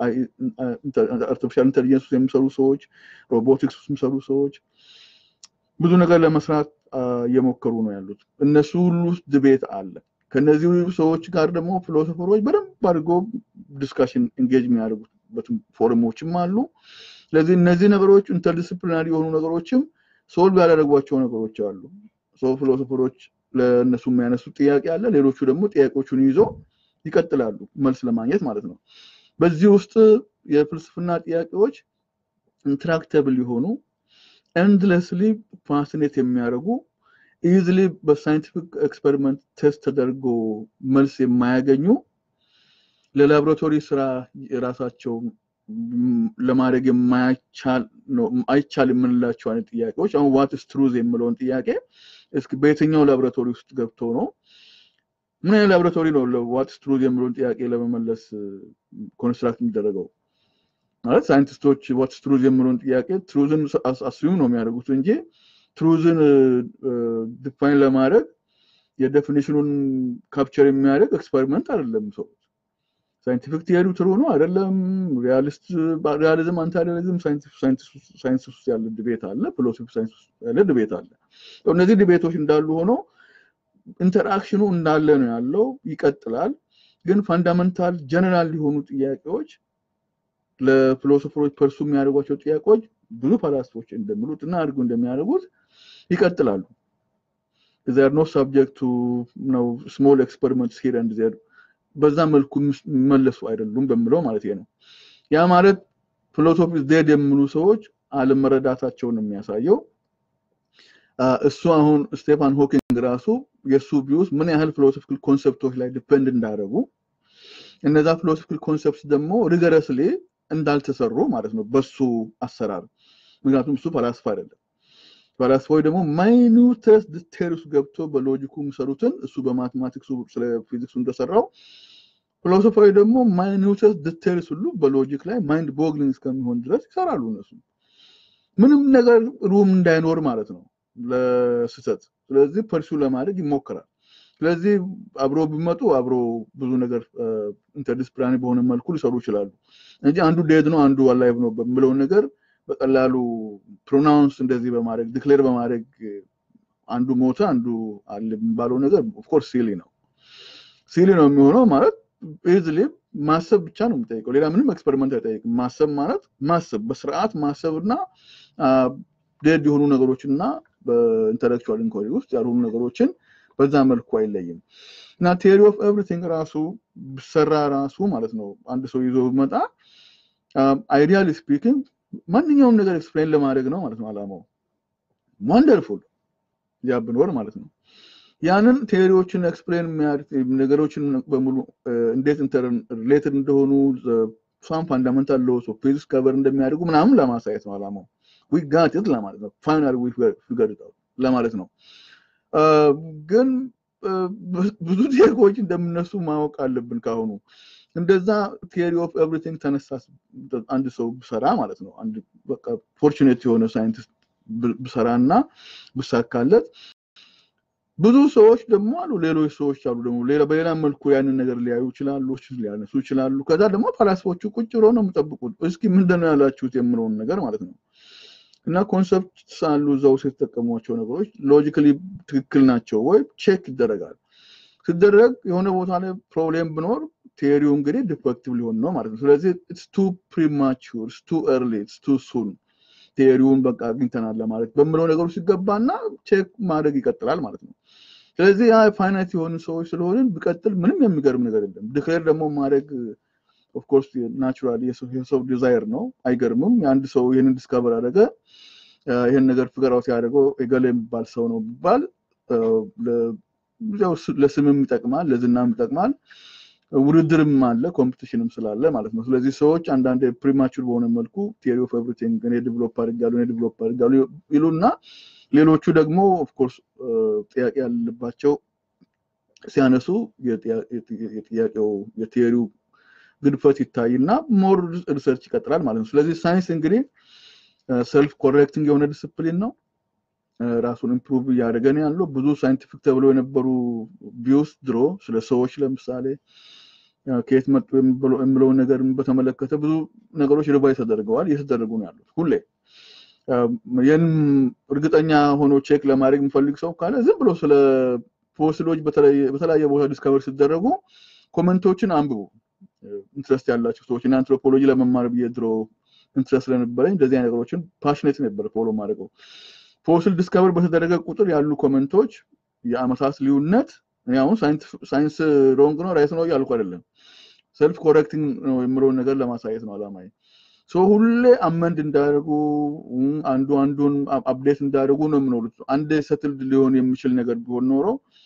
አርቲፊሻል ኢንቴሊጀንስ ውስጥ የሚሰሩ ሰዎች፣ ሮቦቲክስ ውስጥ የሚሰሩ ሰዎች ብዙ ነገር ለመስራት እየሞከሩ ነው ያሉት። እነሱ ሁሉ ውስጥ ድቤት አለ። ከነዚህ ሰዎች ጋር ደግሞ ፊሎሶፈሮች በደንብ አድርጎ ዲስካሽን ኢንጌጅ የሚያደርጉበት ፎረሞችም አሉ። ስለዚህ እነዚህ ነገሮች ኢንተርዲስፕሊናሪ የሆኑ ነገሮችም ሶልቭ ያላደረጓቸው ነገሮች አሉ። ሰው ፊሎሶፈሮች ለእነሱ የሚያነሱት ጥያቄ አለ። ሌሎቹ ደግሞ ጥያቄዎቹን ይዞ ይቀጥላሉ መልስ ለማግኘት ማለት ነው። በዚህ ውስጥ የፍልስፍና ጥያቄዎች ኢንትራክተብል የሆኑ ኤንድለስሊ ፋሲኔት የሚያደርጉ ኢዝሊ በሳይንቲፊክ ኤክስፐሪመንት ቴስት ተደርጎ መልስ የማያገኙ ለላቦራቶሪ ስራ የራሳቸው ለማድረግ አይቻል የምንላቸው አይነት ጥያቄዎች አሁን ዋትስ ትሩዝ የምለውን ጥያቄ እስኪ በየትኛው ላቦራቶሪ ውስጥ ገብቶ ነው ምን አይነት ላቦራቶሪ ነው ዋትስ ትሩዝ የምለውን ጥያቄ ለመመለስ ኮንስትራክት የሚደረገው? ማለት ሳይንቲስቶች ዋትስ ትሩዝ የምለውን ጥያቄ ትሩዝን አስዩም ነው የሚያደርጉት እንጂ ትሩዝን ዲፋይን ለማድረግ የዴፊኒሽኑን ካፕቸር የሚያደርግ ኤክስፐሪመንት አይደለም ሰው ሳይንቲፊክ ቲየሪ ትሩ ነው አይደለም፣ ሪያሊዝም አንታሪያሊዝም ሳይንስ ውስጥ ያለ ድቤት አለ፣ ፊሎሶፊ ሳይንስ ውስጥ ያለ ድቤት አለ። እነዚህ ድቤቶች እንዳሉ ሆኖ ኢንተራክሽኑ እንዳለ ነው ያለው፣ ይቀጥላል። ግን ፋንዳመንታል ጀነራል የሆኑ ጥያቄዎች ለፊሎሶፈሮች ፐርሱ የሚያደርጓቸው ጥያቄዎች ብዙ ፈላስፎች እንደሚሉት እና አድርገው እንደሚያደርጉት ይቀጥላሉ። ዜር ኖ ሳብጀክት ቱ ነው ስሞል ኤክስፐሪመንትስ ሂር ኤንድ ዜር በዛ መልኩ የሚመለሱ አይደሉም በምለው ማለት ነው። ያ ማለት ፊሎሶፊ ዜድ የሚሉ ሰዎች አለመረዳታቸውን የሚያሳየው እሱ አሁን ስቴፋን ሆኪንግ ራሱ የእሱ ቪውስ ምን ያህል ፊሎሶፊካል ኮንሰፕቶች ላይ ዲፔንድ እንዳደረጉ እነዛ ፊሎሶፊካል ኮንሰፕት ደግሞ ሪገረስሊ እንዳልተሰሩ ማለት ነው በሱ አሰራር። ምክንያቱም እሱ ፈላስፋ አይደለም። ፈላስፋዎች ደግሞ ማይኒውተስ ዲቴልስ ገብቶ በሎጂኩ የሚሰሩትን እሱ በማቴማቲክሱ ስለ ፊዚክሱ እንደሰራው ፊሎሶፋዊ ደግሞ ማይኒውተስ ዲቴልስ ሁሉ በሎጂክ ላይ ማይንድ ቦግሊንግ እስከሚሆን ድረስ ይሰራሉ። እነሱ ምንም ነገር ሩም እንዳይኖር ማለት ነው ለስህተት። ስለዚህ ፐርሱ ለማድረግ ይሞክራል። ስለዚህ አብሮ ቢመጡ አብሮ ብዙ ነገር ኢንተርዲስፕሊናሪ በሆነ መልኩ ሊሰሩ ይችላሉ እንጂ አንዱ ዴድ ነው አንዱ አላይቭ ነው በምለው ነገር በቀላሉ ፕሮናውንስ እንደዚህ በማድረግ ዲክሌር በማድረግ አንዱ ሞተ አንዱ አለ የሚባለው ነገር ኦፍኮርስ ሲሊ ነው። ሲሊ ነው የሚሆነው ማለት ኢዝሊ ማሰብ ብቻ ነው የሚጠይቀው። ሌላ ምንም ኤክስፐሪመንት አይጠይቅም። ማሰብ ማለት ማሰብ በስርዓት ማሰብ እና ዴድ የሆኑ ነገሮችን እና በኢንተሌክቹዋል ኢንኳሪ ውስጥ ያልሆኑ ነገሮችን በዛ መልኩ አይለይም እና ቴሪ ኦፍ ኤቭሪቲንግ ራሱ ብሰራ ራሱ ማለት ነው አንድ ሰው ይዞ መጣ አይዲያሊ ስፒኪንግ ማንኛውም ነገር ኤክስፕሌን ለማድረግ ነው ማለት ነው አላማው። ዋንደርፉል ያ ብኖር ማለት ነው። ያንን ቴዎሪዎችን ኤክስፕሌን ነገሮችን በሙሉ እንዴት ሪሌትድ እንደሆኑ ሳም ፋንዳመንታል ሎስ ኦፍ ፊዚክስ ከቨር እንደሚያደርጉ ምናምን ለማሳየት ነው አላማው። ዊ ጋት ኢት ለማለት ነው። ፋይናል ዊ ፊገርድ ኢት ለማለት ነው። ግን ብዙ ቴዎሪዎች እንደምነሱ ማወቅ አለብን ካሁኑ። እንደዛ ቴሪ ኦፍ ኤቭሪቲንግ ተነሳ አንድ ሰው ብሰራ ማለት ነው። አንድ በቃ ፎርቹኔት የሆነ ሳይንቲስት ብሰራ እና ብሳካለት ብዙ ሰዎች ደግሞ አሉ፣ ሌሎች ሰዎች አሉ ደግሞ ሌላ በሌላ መልኩ ያንን ነገር ሊያዩ ይችላሉ፣ ሊያነሱ ይችላሉ። ከዛ ደግሞ ፈላስፎቹ ቁጭ ብሎ ነው የሚጠብቁት። እስኪ ምንድን ነው ያላችሁት የምለውን ነገር ማለት ነው። እና ኮንሰፕት አሉ እዛ ውስጥ የተጠቀሟቸው ነገሮች ሎጂካሊ ትክክል ናቸው ወይ ቼክ ይደረጋል። ሲደረግ የሆነ ቦታ ላይ ፕሮብሌም ብኖር ቴሪው እንግዲህ ዲፌክቲቭ ሊሆን ነው ማለት ነው። ስለዚህ ኢትስ ቱ ፕሪማቹር ኢትስ ቱ ኤርሊ ኢትስ ቱ ሱን ቴሪውን በቃ አግኝተናል ለማለት በምለው ነገሩ ሲገባና ቼክ ማድረግ ይቀጥላል ማለት ነው። ስለዚህ ያ ፋይናይት የሆኑ ሰዎች ስለሆንን ቢቀጥል ምንም የሚገርም ነገር የለም። ዲክሌር ደግሞ ማድረግ ኦፍኮርስ ናቹራሊ የሰው ዲዛይር ነው፣ አይገርምም። የአንድ ሰው ይህንን ዲስከቨር አደረገ ይህን ነገር ፍገር አውት ያደረገው የገሌ የሚባል ሰው ነው ቢባል ለስምም ይጠቅማል፣ ለዝናም ይጠቅማል። ውድድርም አለ ኮምፒቲሽንም ስላለ ማለት ነው። ስለዚህ ሰዎች አንዳንድ ፕሪማቹር በሆነ መልኩ ቴሪ ኦፍ ኤቭሪቲንግ እኔ ዲቨሎፕ አድርጋለሁ እኔ ዲቨሎፕ አድርጋለሁ ይሉና ሌሎቹ ደግሞ ኦፍኮርስ ጥያቄ ያለባቸው ሲያነሱ የጥያቄው የቴሪው ግድፈት ይታይና ሞር ሪሰርች ይቀጥላል ማለት ነው። ስለዚህ ሳይንስ እንግዲህ ሰልፍ ኮሬክቲንግ የሆነ ዲስፕሊን ነው። ራሱን ኢምፕሩቭ እያደረገ ነው ያለው። ብዙ ሳይንቲፊክ ተብሎ የነበሩ ቪውስ ድሮ ስለ ሰዎች ለምሳሌ ከየት መጡ የሚለውን ነገር በተመለከተ ብዙ ነገሮች ሪቫይዝ ተደርገዋል፣ እየተደረጉ ነው ያሉት ሁሌ። ይህን እርግጠኛ ሆኖ ቼክ ለማድረግ የሚፈልግ ሰው ካለ ዝም ብሎ ስለ ፎሲሎች በተለያየ ቦታ ዲስከቨር ሲደረጉ ኮመንቶችን አንብቡ። ኢንትረስት ያላቸው ሰዎች እና አንትሮፖሎጂ ለመማር ብዬ ድሮ ኢንትረስት ስለነበረኝ እንደዚህ አይነት ነገሮችን ፓሽኔት ነበር ፎሎ ማድረገው። ፎሲል ዲስከቨር በተደረገ ቁጥር ያሉ ኮመንቶች የአመታት ልዩነት አሁን ሳይንስ ሮንግ ነው ራይት ነው እያልኩ አይደለም። ሰልፍ ኮሬክቲንግ ነው የምለውን ነገር ለማሳየት ነው አላማዬ። ሶ ሁሌ አመንድ እንዳደርጉ አንዱ አንዱን አፕዴት እንዳደርጉ ነው የምኖሩት። አንድ ሰትልድ ሊሆን የሚችል ነገር ቢሆን ኖሮ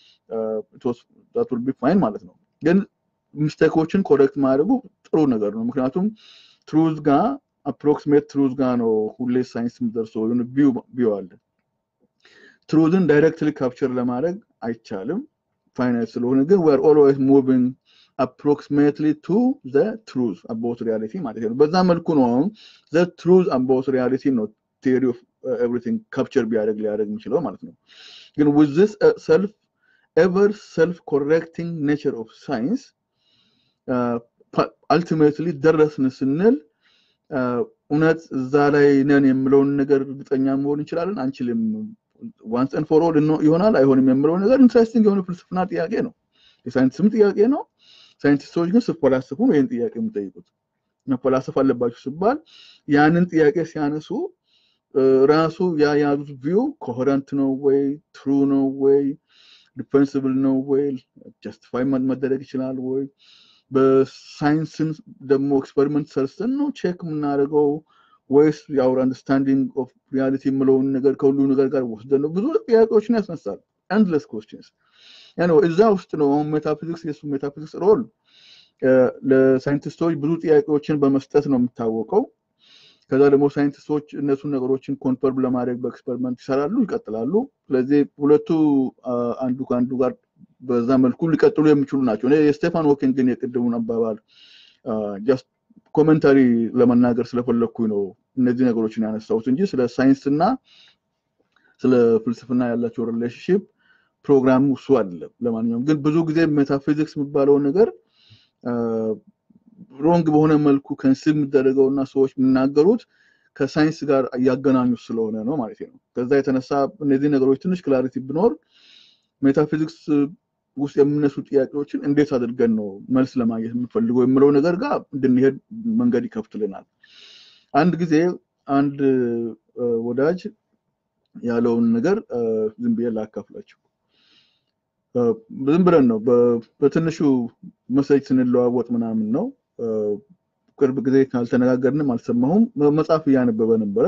ዛት ቢ ፋይን ማለት ነው። ግን ሚስቴኮችን ኮሬክት ማድረጉ ጥሩ ነገር ነው። ምክንያቱም ትሩዝ ጋር አፕሮክሲሜት ትሩዝ ጋር ነው ሁሌ ሳይንስ የሚደርሰው ቢው አለ። ትሩዝን ዳይሬክትሊ ካፕቸር ለማድረግ አይቻልም ፋይናይት ስለሆነ፣ ግን ዌር ኦልዌይስ ሙቪንግ አፕሮክሲሜትሊ ቱ ዘ ትሩዝ አባውት ሪያሊቲ ማለት ነው። በዛ መልኩ ነው አሁን ዘ ትሩዝ አባውት ሪያሊቲ ነው ቴሪ ኦፍ ኤቭሪቲንግ ካፕቸር ቢያደርግ ሊያደርግ የሚችለው ማለት ነው። ግን ዊዝ ዚስ ሰልፍ ኤቨር ሰልፍ ኮሬክቲንግ ኔቸር ኦፍ ሳይንስ አልቲሜትሊ ደረስን ስንል እውነት እዛ ላይ ነን የምለውን ነገር እርግጠኛ መሆን እንችላለን አንችልም። ዋንስ ኤንድ ፎር ኦል ይሆናል አይሆንም የምለው ነገር ኢንትረስቲንግ የሆነ ፍልስፍና ጥያቄ ነው። የሳይንቲስትም ጥያቄ ነው። ሳይንቲስቶች ግን ስፈላስፉ ነው ይህን ጥያቄ የሚጠይቁት። መፈላሰፍ አለባቸው ሲባል ያንን ጥያቄ ሲያነሱ ራሱ የያዙት ቪው ኮሄረንት ነው ወይ ትሩ ነው ወይ ዲፌንስብል ነው ወይ ጀስቲፋይ መደረግ ይችላል ወይ በሳይንስን ደግሞ ኤክስፐሪመንት ሰርተን ነው ቼክ የምናደርገው ወይስ የአውር አንደርስታንዲንግ ኦፍ ሪያሊቲ የምለውን ነገር ከሁሉ ነገር ጋር ወስደን ነው? ብዙ ጥያቄዎችን ያስነሳል። ኤንድለስ ኮስችንስ እዛ ውስጥ ነው አሁን ሜታፊዚክስ የሱ ሜታፊዚክስ ሮል ለሳይንቲስቶች ብዙ ጥያቄዎችን በመስጠት ነው የሚታወቀው። ከዛ ደግሞ ሳይንቲስቶች እነሱን ነገሮችን ኮንፈርም ለማድረግ በኤክስፐሪመንት ይሰራሉ፣ ይቀጥላሉ። ስለዚህ ሁለቱ አንዱ ከአንዱ ጋር በዛ መልኩ ሊቀጥሉ የሚችሉ ናቸው። የስቴፋን ሆኪንግን የቅድሙን አባባል ጀስት ኮመንታሪ ለመናገር ስለፈለግኩኝ ነው እነዚህ ነገሮችን ያነሳሁት እንጂ ስለ ሳይንስና ስለ ፍልስፍና ያላቸው ሪሌሽንሽፕ ፕሮግራሙ እሱ አይደለም። ለማንኛውም ግን ብዙ ጊዜ ሜታፊዚክስ የሚባለው ነገር ሮንግ በሆነ መልኩ ከንስብ የሚደረገው እና ሰዎች የሚናገሩት ከሳይንስ ጋር እያገናኙት ስለሆነ ነው ማለት ነው። ከዛ የተነሳ እነዚህ ነገሮች ትንሽ ክላሪቲ ቢኖር ሜታፊዚክስ ውስጥ የምነሱ ጥያቄዎችን እንዴት አድርገን ነው መልስ ለማግኘት የምንፈልገው የምለው ነገር ጋር እንድንሄድ መንገድ ይከፍትልናል። አንድ ጊዜ አንድ ወዳጅ ያለውን ነገር ዝም ብዬ ላካፍላቸው። ዝም ብለን ነው በትንሹ መሰጅ ስንለዋወጥ ምናምን ነው። ቅርብ ጊዜ ካልተነጋገርንም አልሰማሁም። መጽሐፍ እያነበበ ነበረ።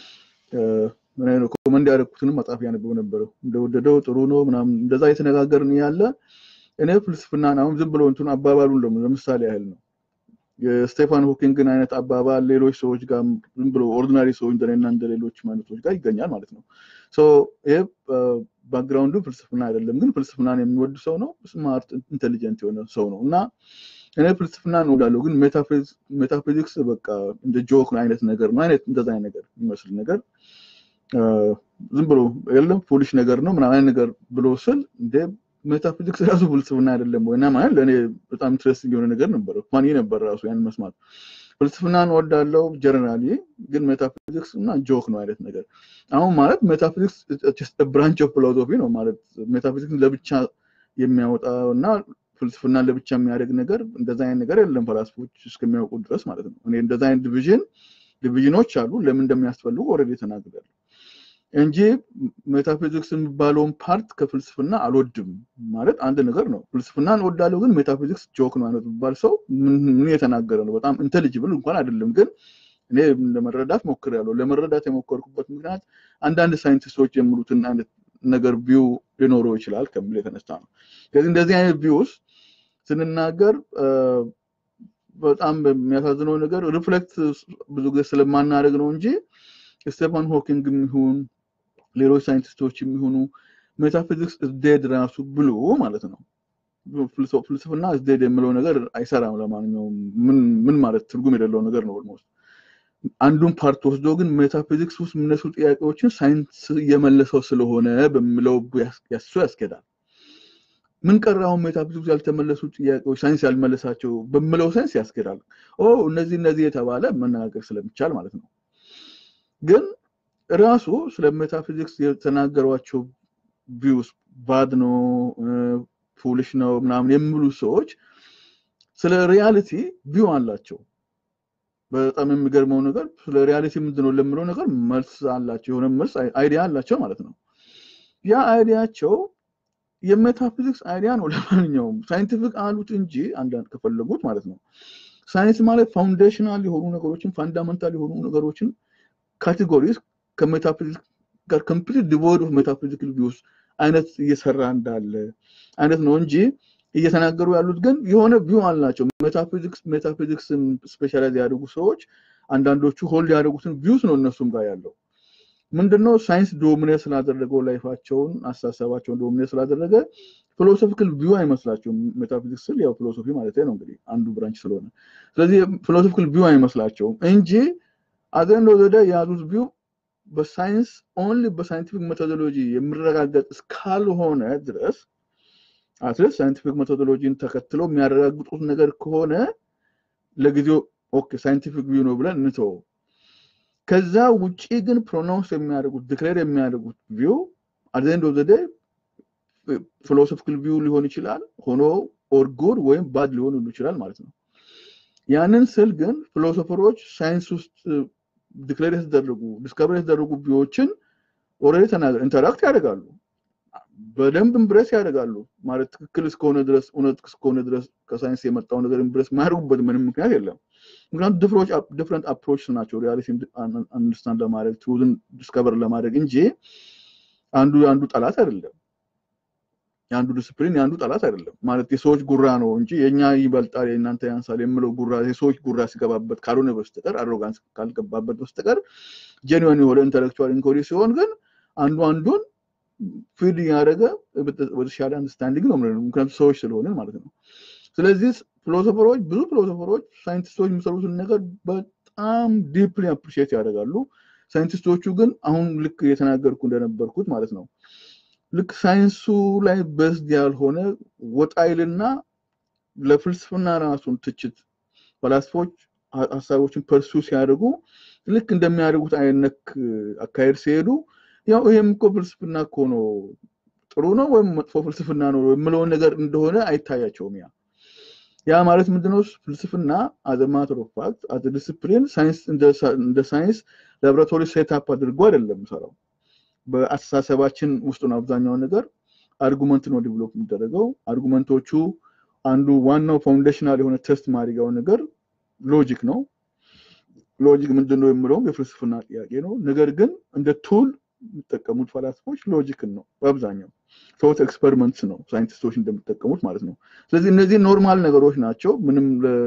ኮመንድ ያደረኩትንም መጽሐፍ እያነበበ ነበረ። እንደወደደው ጥሩ ነው ምናምን እንደዛ የተነጋገርን ያለ እኔ ፍልስፍናን አሁን ዝም ብሎ እንትኑ አባባሉን ደግሞ ለምሳሌ ያህል ነው የስቴፋን ሆኪንግን አይነት አባባል ሌሎች ሰዎች ጋር ዝም ብሎ ኦርዲናሪ ሰዎች እንደኔና እንደ ሌሎች አይነቶች ጋር ይገኛል ማለት ነው። ይሄ ባክግራውንዱ ፍልስፍና አይደለም፣ ግን ፍልስፍናን የሚወድ ሰው ነው። ስማርት ኢንቴሊጀንት የሆነ ሰው ነው እና እኔ ፍልስፍና እንወዳለሁ፣ ግን ሜታፊዚክስ በቃ እንደ ጆክ አይነት ነገር ነው አይነት እንደዛ አይነት ነገር የሚመስል ነገር ዝም ብሎ የለም ፉሊሽ ነገር ነው ምናምን ነገር ብሎ ስል እንደ ሜታፊዚክስ ራሱ ፍልስፍና አይደለም ወይ? እና ማለት ለእኔ በጣም ኢንትረስቲንግ የሆነ ነገር ነበረ። ፋኒ ነበር ራሱ ያን መስማት። ፍልስፍናን ወዳለው ጀነራሊ፣ ግን ሜታፊዚክስ እና ጆክ ነው አይነት ነገር። አሁን ማለት ሜታፊዚክስ ብራንች ኦፍ ፊሎሶፊ ነው ማለት ሜታፊዚክስ ለብቻ የሚያወጣ እና ፍልስፍና ለብቻ የሚያደርግ ነገር እንደዛ አይነት ነገር የለም ፈላስፎች እስከሚያውቁ ድረስ ማለት ነው። እኔ እንደዛ አይነት ዲቪዥን ዲቪዥኖች አሉ ለምን እንደሚያስፈልጉ ኦልሬዲ ተናግሬያለሁ እንጂ ሜታፊዚክስ የሚባለውን ፓርት ከፍልስፍና አልወድም ማለት አንድ ነገር ነው። ፍልስፍናን እወዳለሁ፣ ግን ሜታፊዚክስ ጆክ ነው አይነት የሚባል ሰው ምን የተናገረ ነው? በጣም ኢንቴሊጅብል እንኳን አይደለም፣ ግን እኔ ለመረዳት ሞክሬያለሁ። ለመረዳት የሞከርኩበት ምክንያት አንዳንድ ሳይንቲስቶች የሚሉትን አይነት ነገር ቪው ሊኖረው ይችላል ከሚል የተነሳ ነው። ስለዚህ እንደዚህ አይነት ቪውስ ስንናገር በጣም የሚያሳዝነው ነገር ሪፍሌክት ብዙ ጊዜ ስለማናደርግ ነው እንጂ ስቴፋን ሆኪንግ የሚሆን ሌሎች ሳይንቲስቶች የሚሆኑ ሜታፊዚክስ ዴድ ራሱ ብሎ ማለት ነው ፍልስፍና ዴድ የምለው ነገር አይሰራም። ለማንኛውም ምን ማለት ትርጉም የሌለው ነገር ነው። ኦልሞስት አንዱን ፓርት ወስዶ ግን ሜታፊዚክስ ውስጥ የሚነሱ ጥያቄዎችን ሳይንስ እየመለሰው ስለሆነ በሚለው ያሱ ያስኬዳል። ምን ቀራውን ሜታፊዚክስ ያልተመለሱ ጥያቄዎች ሳይንስ ያልመለሳቸው በምለው ሳይንስ ያስኬዳል። እነዚህ እነዚህ የተባለ መነጋገር ስለሚቻል ማለት ነው። ግን ራሱ ስለ ሜታፊዚክስ የተናገሯቸው ቪውስ ባድ ነው ፉሊሽ ነው ምናምን የሚሉ ሰዎች ስለ ሪያሊቲ ቪው አላቸው። በጣም የሚገርመው ነገር ስለ ሪያሊቲ ምንድን ነው ለምለው ነገር መልስ አላቸው፣ የሆነ መልስ አይዲያ አላቸው ማለት ነው። ያ አይዲያቸው የሜታፊዚክስ አይዲያ ነው። ለማንኛውም ሳይንቲፊክ አሉት እንጂ አንዳንድ ከፈለጉት ማለት ነው። ሳይንስ ማለት ፋውንዴሽናል የሆኑ ነገሮችን ፋንዳመንታል የሆኑ ነገሮችን ካቴጎሪስ ከሜታፊዚክስ ጋር ኮምፕሊት ዲቮይድ ኦፍ ሜታፊዚካል ቪውስ አይነት እየሰራ እንዳለ አይነት ነው እንጂ እየተናገሩ ያሉት ግን የሆነ ቪው አላቸው። ሜታፊዚክስ ሜታፊዚክስን ስፔሻላይዝ ያደርጉ ሰዎች አንዳንዶቹ ሆልድ ያደርጉትን ቪውስ ነው እነሱም ጋር ያለው ምንድነው ሳይንስ ዶሚኔት ስላደረገው ላይፋቸውን አስተሳሰባቸውን ዶሚኔት ስላደረገ ፊሎሶፊካል ቪው አይመስላቸውም። ሜታፊዚክስ ስል ያው ፊሎሶፊ ማለት ነው እንግዲህ አንዱ ብራንች ስለሆነ፣ ስለዚህ ፊሎሶፊካል ቪው አይመስላቸውም እንጂ አዘንዶ ወደ የያዙት ቪው በሳይንስ ኦንሊ በሳይንቲፊክ ሜቶዶሎጂ የሚረጋገጥ እስካልሆነ ድረስ አትሊስት ሳይንቲፊክ ሜቶዶሎጂን ተከትለው የሚያረጋግጡት ነገር ከሆነ ለጊዜው ኦኬ ሳይንቲፊክ ቪው ነው ብለን እንተወው። ከዛ ውጪ ግን ፕሮናውንስ የሚያደርጉት ዲክሌር የሚያደርጉት ቪው አዘንድ ኦፍ ዘ ፊሎሶፊካል ቪው ሊሆን ይችላል ሆኖ ኦር ጉድ ወይም ባድ ሊሆን ይችላል ማለት ነው። ያንን ስል ግን ፊሎሶፈሮች ሳይንስ ውስጥ ዲክሌር የተደረጉ ዲስከቨር የተደረጉ ቪዎችን ኦልሬዲ ተናገር ኢንተራክት ያደርጋሉ፣ በደንብ ኢምብሬስ ያደርጋሉ። ማለት ትክክል እስከሆነ ድረስ እውነት እስከሆነ ድረስ ከሳይንስ የመጣው ነገር ኢምብሬስ የማያደርጉበት ምንም ምክንያት የለም። ምክንያቱም ዲፍረንት አፕሮች ናቸው ሪያሊቲ አንደርስታንድ ለማድረግ ትሩዝን ዲስከቨር ለማድረግ እንጂ አንዱ የአንዱ ጠላት አይደለም። የአንዱ ዲስፕሊን የአንዱ ጠላት አይደለም። ማለት የሰዎች ጉራ ነው እንጂ የእኛ ይበልጣል የእናንተ ያንሳል የምለው ጉራ የሰዎች ጉራ ሲገባበት ካልሆነ በስተቀር አሮጋንስ ካልገባበት በስተቀር ጄኒዌን የሆነ ኢንተሌክቹዋል ኢንኮሪ ሲሆን ግን አንዱ አንዱን ፊድ እያደረገ ወደተሻለ አንደርስታንዲንግ ነው ምክንያቱም ሰዎች ስለሆነ ማለት ነው። ስለዚህ ፊሎሶፈሮች ብዙ ፊሎሶፈሮች ሳይንቲስቶች የሚሰሩትን ነገር በጣም ዲፕሊ አፕሪሺየት ያደርጋሉ። ሳይንቲስቶቹ ግን አሁን ልክ እየተናገርኩ እንደነበርኩት ማለት ነው ልክ ሳይንሱ ላይ በስድ ያልሆነ ወጣይልና ለፍልስፍና ራሱን ትችት ፈላስፎች ሀሳቦችን ፐርሱ ሲያደርጉ ልክ እንደሚያደርጉት አይነት አካሄድ ሲሄዱ ያው ይሄም እኮ ፍልስፍና እኮ ነው ጥሩ ነው ወይም መጥፎ ፍልስፍና ነው የምለውን ነገር እንደሆነ አይታያቸውም። ያ ያ ማለት ምንድነው? ፍልስፍና አዘ ማተር ኦፍ ፋክት አዘ ዲስፕሊን ሳይንስ እንደ ሳይንስ ላብራቶሪ ሴትአፕ አድርጎ አይደለም የሚሰራው። በአስተሳሰባችን ውስጥ ነው አብዛኛውን ነገር አርጉመንት ነው ዲቨሎፕ የሚደረገው። አርጉመንቶቹ አንዱ ዋናው ፋውንዴሽናል የሆነ ቴስት ማድረጊያው ነገር ሎጂክ ነው። ሎጂክ ምንድን ነው የምለውም የፍልስፍና ጥያቄ ነው። ነገር ግን እንደ ቱል የሚጠቀሙት ፈላስፎች ሎጂክን ነው በአብዛኛው ቶት ኤክስፐሪመንትስ ነው ሳይንቲስቶች እንደሚጠቀሙት ማለት ነው። ስለዚህ እነዚህ ኖርማል ነገሮች ናቸው። ምንም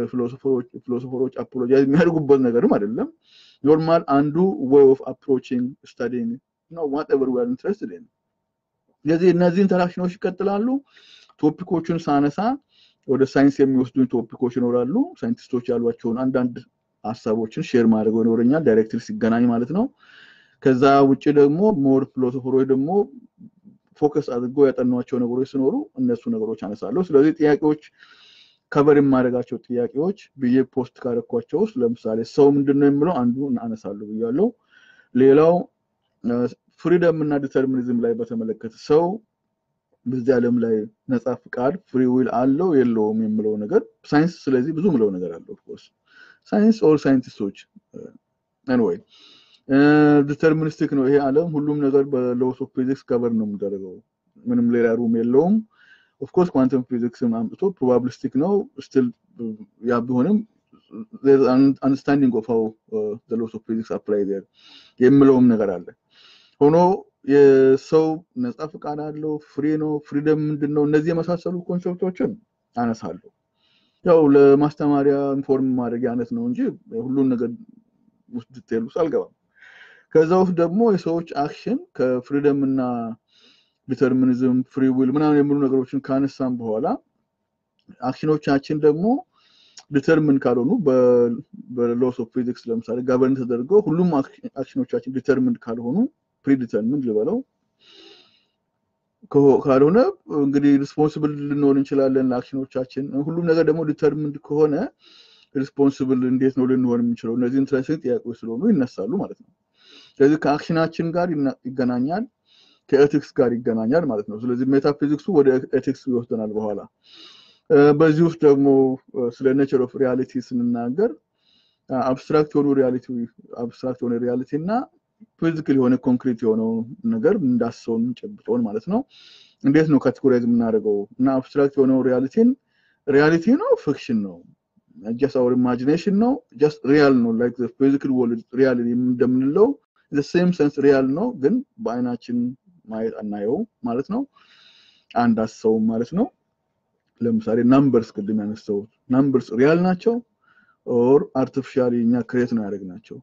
ለፊሎሶፈሮች አፖሎጃይዝ የሚያደርጉበት ነገርም አይደለም። ኖርማል አንዱ ዌይ ኦፍ አፕሮቺንግ ስታዲንግ ነው ዋትኤቨር ዊ አር ኢንትረስትድ ኢን። ስለዚህ እነዚህ ኢንተራክሽኖች ይቀጥላሉ። ቶፒኮቹን ሳነሳ ወደ ሳይንስ የሚወስዱኝ ቶፒኮች ይኖራሉ። ሳይንቲስቶች ያሏቸውን አንዳንድ ሀሳቦችን ሼር ማድረግ ይኖረኛል፣ ዳይሬክትሊ ሲገናኝ ማለት ነው። ከዛ ውጭ ደግሞ ሞር ፊሎሶፈሮች ደግሞ ፎከስ አድርገው ያጠኗቸው ነገሮች ሲኖሩ እነሱ ነገሮች አነሳለሁ። ስለዚህ ጥያቄዎች ከቨር የማደርጋቸው ጥያቄዎች ብዬ ፖስት ካደረኳቸው ውስጥ ለምሳሌ ሰው ምንድን ነው የምለው አንዱ አነሳለሁ ብያለሁ። ሌላው ፍሪደም እና ዲተርሚኒዝም ላይ በተመለከተ ሰው በዚህ ዓለም ላይ ነፃ ፍቃድ ፍሪ ዊል አለው የለውም የምለው ነገር ሳይንስ ስለዚህ ብዙ ምለው ነገር አለው ኦፍኮርስ ሳይንስ ኦር ሳይንቲስቶች ኤንወይ ዲተርሚኒስቲክ ነው ይሄ ዓለም ሁሉም ነገር በሎስ ኦፍ ፊዚክስ ከበር ነው የሚደረገው ምንም ሌላ ሩም የለውም ኦፍኮርስ ኳንተም ፊዚክስን አምጥቶ ፕሮባብሊስቲክ ነው ስቲል ያ ቢሆንም አንደርስታንዲንግ ኦፍ ሃው ሎስ ኦፍ ፊዚክስ አፕላይ ዜር የምለውም ነገር አለ ሆኖ የሰው ነፃ ፍቃድ አለው ፍሪ ነው ፍሪደም ምንድን ነው እነዚህ የመሳሰሉ ኮንሰፕቶችን አነሳለሁ ያው ለማስተማሪያ ኢንፎርም ማድረግ አይነት ነው እንጂ ሁሉን ነገር ውስጥ ዲቴል ውስጥ አልገባም ከዛ ውስጥ ደግሞ የሰዎች አክሽን ከፍሪደም እና ዲተርሚኒዝም ፍሪ ዊል ምናምን የሚሉ ነገሮችን ካነሳም በኋላ አክሽኖቻችን ደግሞ ዲተርሚን ካልሆኑ በሎስ ኦፍ ፊዚክስ ለምሳሌ ጋቨርን ተደርገው ሁሉም አክሽኖቻችን ዲተርሚን ካልሆኑ ፕሪዲተርሚን ልበለው ካልሆነ እንግዲህ ሪስፖንስብል ልንሆን እንችላለን ለአክሽኖቻችን ሁሉም ነገር ደግሞ ዲተርሚንድ ከሆነ ሪስፖንስብል እንዴት ነው ልንሆን የምንችለው እነዚህ ኢንትረስቲንግ ጥያቄዎች ስለሆኑ ይነሳሉ ማለት ነው ስለዚህ ከአክሽናችን ጋር ይገናኛል ከኤቲክስ ጋር ይገናኛል ማለት ነው ስለዚህ ሜታፊዚክሱ ወደ ኤቲክስ ይወስደናል በኋላ በዚህ ውስጥ ደግሞ ስለ ኔቸር ኦፍ ሪያሊቲ ስንናገር አብስትራክት የሆኑ ሪያሊቲ አብስትራክት የሆነ ሪያሊቲ እና ፊዚካል የሆነ ኮንክሪት የሆነው ነገር እንዳሰውን ጨብጠውን ማለት ነው እንዴት ነው ካቴጎራይዝ የምናደርገው እና አብስትራክት የሆነው ሪያሊቲን ሪያሊቲ ነው ፊክሽን ነው ጀስት አወር ኢማጂኔሽን ነው ጀስት ሪያል ነው ላይክ ፊዚካል ወርልድ ሪያል እንደምንለው ሴም ሰንስ ሪያል ነው ግን በአይናችን ማየት አናየው ማለት ነው አንድ አሰው ማለት ነው ለምሳሌ ናምበርስ ቅድም ያነሳው ናምበርስ ሪያል ናቸው ኦር አርቲፊሻሊ እኛ ክሬት ነው ያደረግናቸው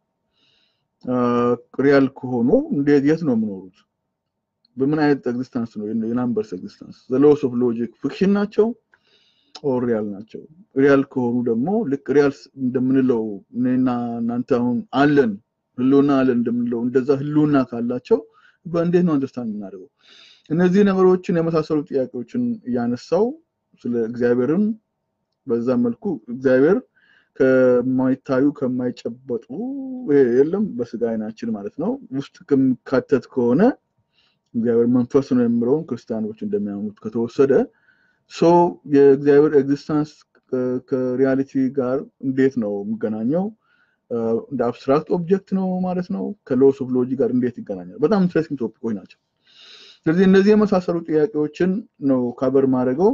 ሪያል ከሆኑ እንዴት የት ነው የምኖሩት በምን አይነት ኤግዚስተንስ ነው የናምበርስ ኤግዚስተንስ ሎስ ኦፍ ሎጂክ ፊክሽን ናቸው ኦር ሪያል ናቸው ሪያል ከሆኑ ደግሞ ልክ ሪያል እንደምንለው እኔና እናንተ አሁን አለን ህልውና አለን እንደምንለው እንደዛ ህልውና ካላቸው በእንዴት ነው አንደርስታንድ የምናደርገው እነዚህ ነገሮችን የመሳሰሉ ጥያቄዎችን እያነሳው ስለ እግዚአብሔርም በዛ መልኩ እግዚአብሔር ከማይታዩ ከማይጨበጡ የለም በስጋ አይናችን ማለት ነው ውስጥ ከሚካተት ከሆነ እግዚአብሔር መንፈስ ነው የምለውን ክርስቲያኖች እንደሚያምኑት ከተወሰደ ሶ የእግዚአብሔር ኤግዚስተንስ ከሪያሊቲ ጋር እንዴት ነው የሚገናኘው እንደ አብስትራክት ኦብጀክት ነው ማለት ነው ከሎስ ኦፍ ሎጂ ጋር እንዴት ይገናኛል በጣም ኢንትረስቲንግ ቶፒኮች ናቸው ስለዚህ እነዚህ የመሳሰሉ ጥያቄዎችን ነው ካበር ማድረገው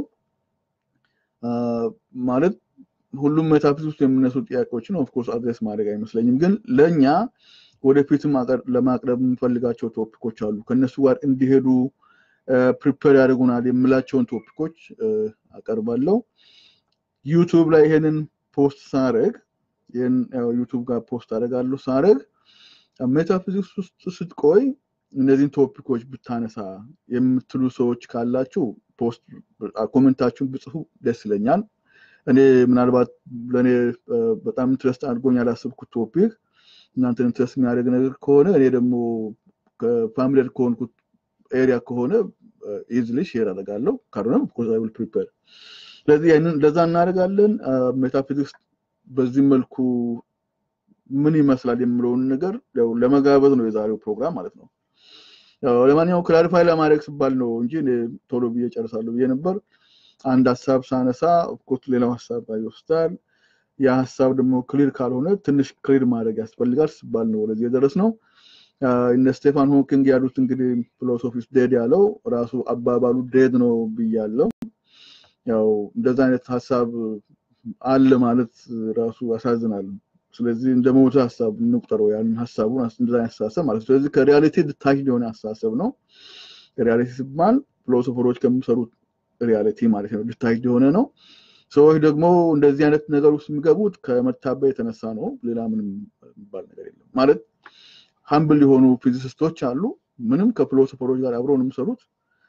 ማለት ሁሉም ሜታፊዚክስ ውስጥ የሚነሱ ጥያቄዎችን ኦፍኮርስ አድሬስ ማድረግ አይመስለኝም ግን ለእኛ ወደፊትም ለማቅረብ የምንፈልጋቸው ቶፒኮች አሉ ከእነሱ ጋር እንዲሄዱ ፕሪፔር ያደርጉናል የምላቸውን ቶፒኮች አቀርባለሁ ዩቱብ ላይ ይሄንን ፖስት ሳረግ ዩቱብ ጋር ፖስት አደርጋለሁ ሳረግ ሜታፊዚክስ ውስጥ ስትቆይ እነዚህን ቶፒኮች ብታነሳ የምትሉ ሰዎች ካላችሁ ፖስት ኮሜንታችሁን ብጽፉ ደስ ይለኛል እኔ ምናልባት ለእኔ በጣም ኢንትረስት አድርጎኝ ያላሰብኩት ቶፒክ እናንተን ኢንትረስት የሚያደርግ ነገር ከሆነ እኔ ደግሞ ከፋሚሊር ከሆንኩት ኤሪያ ከሆነ ኢዝሊ ሼር አደርጋለሁ ካልሆነ ኮርስ አይ ዊል ፕሪፔር ስለዚህ ያንን ለዛ እናደርጋለን ሜታፊዚክስ በዚህ መልኩ ምን ይመስላል የምለውን ነገር ለመጋበዝ ነው የዛሬው ፕሮግራም ማለት ነው ለማንኛውም ክላሪፋይ ለማድረግ ስባል ነው እንጂ ቶሎ ብዬ ጨርሳለሁ ብዬ ነበር አንድ ሀሳብ ሳነሳ ኦፍኮርስ ሌላው ሀሳብ ይወስዳል ያ ሀሳብ ደግሞ ክሊር ካልሆነ ትንሽ ክሊር ማድረግ ያስፈልጋል ስባል ነው ወደዚህ የደረስ ነው እነ ስቴፋን ሆኪንግ ያሉት እንግዲህ ፊሎሶፊስ ዴድ ያለው ራሱ አባባሉ ዴድ ነው ብያለው ያው እንደዛ አይነት ሀሳብ አለ ማለት ራሱ ያሳዝናል ስለዚህ እንደ ሞተ ሀሳብ እንቁጠረው ያን ሀሳቡን እንደዛ አይነት አስተሳሰብ ማለት ስለዚህ ከሪያሊቲ ድታች የሆነ አስተሳሰብ ነው ሪያሊቲ ሲባል ፊሎሶፈሮች ከሚሰሩት ሪያሊቲ ማለት ነው ድታች የሆነ ነው ሰዎች ደግሞ እንደዚህ አይነት ነገር ውስጥ የሚገቡት ከመታበይ የተነሳ ነው ሌላ ምንም የሚባል ነገር የለም ማለት ሀምብል የሆኑ ፊዚሲስቶች አሉ ምንም ከፊሎሶፈሮች ጋር አብረው ነው የሚሰሩት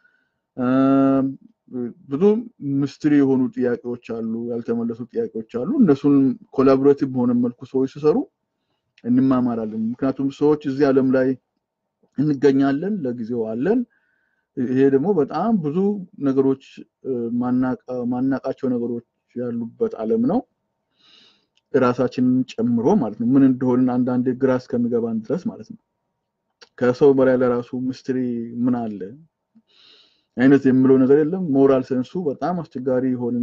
ብዙ ምስትሪ የሆኑ ጥያቄዎች አሉ ያልተመለሱ ጥያቄዎች አሉ እነሱን ኮላቦሬቲቭ በሆነ መልኩ ሰዎች ሲሰሩ እንማማራለን ምክንያቱም ሰዎች እዚህ ዓለም ላይ እንገኛለን ለጊዜው አለን ይሄ ደግሞ በጣም ብዙ ነገሮች ማናቃቸው ነገሮች ያሉበት ዓለም ነው ራሳችንን ጨምሮ ማለት ነው ምን እንደሆንን አንዳንዴ ግራ እስከሚገባን ድረስ ማለት ነው ከሰው በላይ ለራሱ ምስትሪ ምን አለ አይነት የምለው ነገር የለም። ሞራል ሰንሱ በጣም አስቸጋሪ የሆንን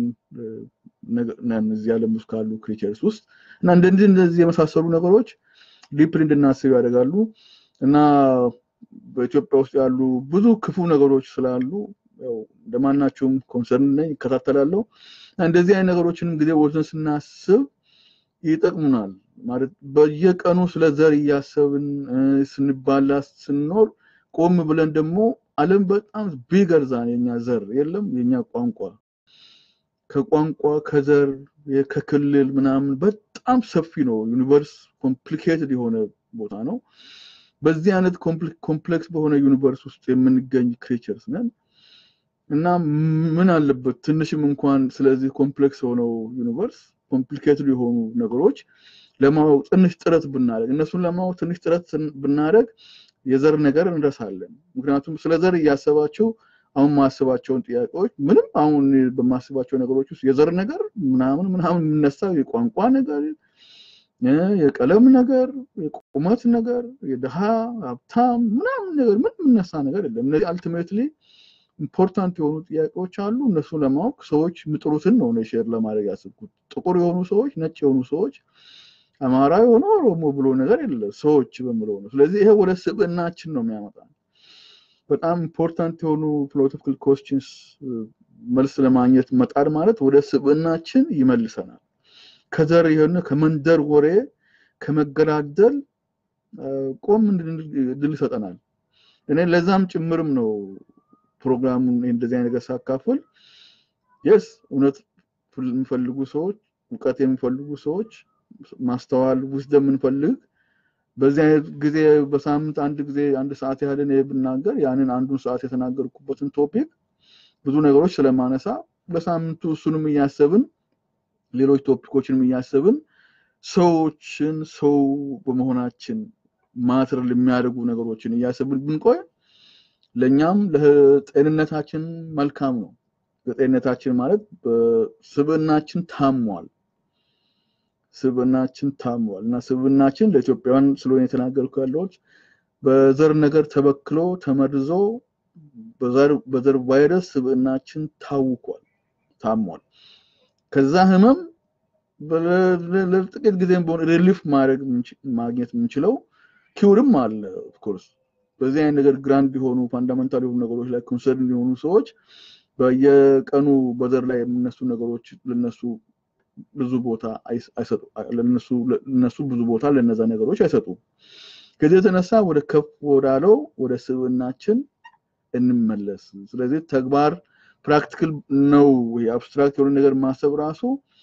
ነን እዚህ ዓለም ውስጥ ካሉ ክሪቸርስ ውስጥ እና እንደዚህ እንደዚህ የመሳሰሉ ነገሮች ዲፕሊ እንድናስብ ያደርጋሉ እና በኢትዮጵያ ውስጥ ያሉ ብዙ ክፉ ነገሮች ስላሉ እንደማናቸውም ኮንሰርን ነኝ ይከታተላለሁ። እንደዚህ አይነት ነገሮችንም ጊዜ ወስደን ስናስብ ይጠቅሙናል። ማለት በየቀኑ ስለ ዘር እያሰብን ስንባላ ስንኖር ቆም ብለን ደግሞ ዓለም በጣም ቢገር ዛን የኛ ዘር የለም የኛ ቋንቋ ከቋንቋ ከዘር ከክልል ምናምን በጣም ሰፊ ነው። ዩኒቨርስ ኮምፕሊኬትድ የሆነ ቦታ ነው። በዚህ አይነት ኮምፕሌክስ በሆነ ዩኒቨርስ ውስጥ የምንገኝ ክሬቸርስ ነን እና ምን አለበት ትንሽም እንኳን ስለዚህ ኮምፕሌክስ የሆነው ዩኒቨርስ ኮምፕሊኬትድ የሆኑ ነገሮች ለማወቅ ትንሽ ጥረት ብናደርግ እነሱን ለማወቅ ትንሽ ጥረት ብናደርግ የዘር ነገር እንረሳለን። ምክንያቱም ስለ ዘር እያሰባችሁ አሁን ማስባቸውን ጥያቄዎች ምንም አሁን በማስባቸው ነገሮች ውስጥ የዘር ነገር ምናምን ምናምን የሚነሳው የቋንቋ ነገር፣ የቀለም ነገር፣ የቁመት ነገር፣ የድሃ ሀብታም ምናምን ነገር ምን የሚነሳ ነገር የለም። እነዚህ አልቲሜትሊ ኢምፖርታንት የሆኑ ጥያቄዎች አሉ። እነሱ ለማወቅ ሰዎች የሚጥሩትን ነው ሼር ለማድረግ ያስብኩት። ጥቁር የሆኑ ሰዎች፣ ነጭ የሆኑ ሰዎች፣ አማራ የሆነ ኦሮሞ ብሎ ነገር የለ ሰዎች በምለው ነው። ስለዚህ ይሄ ወደ ስብዕናችን ነው የሚያመጣ በጣም ኢምፖርታንት የሆኑ ፊሎሶፊካል ኮስችንስ መልስ ለማግኘት መጣር ማለት ወደ ስብዕናችን ይመልሰናል። ከዘር የሆነ ከመንደር ወሬ ከመገዳደል ቆም እንድል ይሰጠናል። እኔ ለዛም ጭምርም ነው ፕሮግራሙን እንደዚህ አይነት ነገር ሳካፍል የስ እውነት የሚፈልጉ ሰዎች እውቀት የሚፈልጉ ሰዎች ማስተዋል ውስደም የምንፈልግ በዚህ አይነት ጊዜ በሳምንት አንድ ጊዜ አንድ ሰዓት ያህል እኔ ብናገር ያንን አንዱን ሰዓት የተናገርኩበትን ቶፒክ ብዙ ነገሮች ስለማነሳ በሳምንቱ እሱንም እያሰብን ሌሎች ቶፒኮችንም እያሰብን ሰዎችን ሰው በመሆናችን ማትር የሚያደርጉ ነገሮችን እያሰብን ብንቆይ ለእኛም ለጤንነታችን መልካም ነው። ለጤንነታችን ማለት ስብዕናችን ታሟል። ስብዕናችን ታሟል እና ስብዕናችን ለኢትዮጵያውያን ስለሆነ የተናገርኩ ያለዎች በዘር ነገር ተበክሎ ተመርዞ በዘር ቫይረስ ስብዕናችን ታውቋል፣ ታሟል። ከዛ ህመም ለጥቂት ጊዜም በሆነ ሪሊፍ ማድረግ ማግኘት የምንችለው ኪውርም አለ ኦፍኮርስ በዚህ አይነት ነገር ግራንድ የሆኑ ፋንዳመንታል የሆኑ ነገሮች ላይ ኮንሰርን የሆኑ ሰዎች በየቀኑ በዘር ላይ የሚነሱ ነገሮች ለነሱ ብዙ ቦታ አይሰጡ ለነሱ ብዙ ቦታ ለነዛ ነገሮች አይሰጡም። ከዚህ የተነሳ ወደ ከፍ ወዳለው ወደ ስብዕናችን እንመለስ። ስለዚህ ተግባር ፕራክቲካል ነው። ይሄ አብስትራክት የሆነ ነገር ማሰብ ራሱ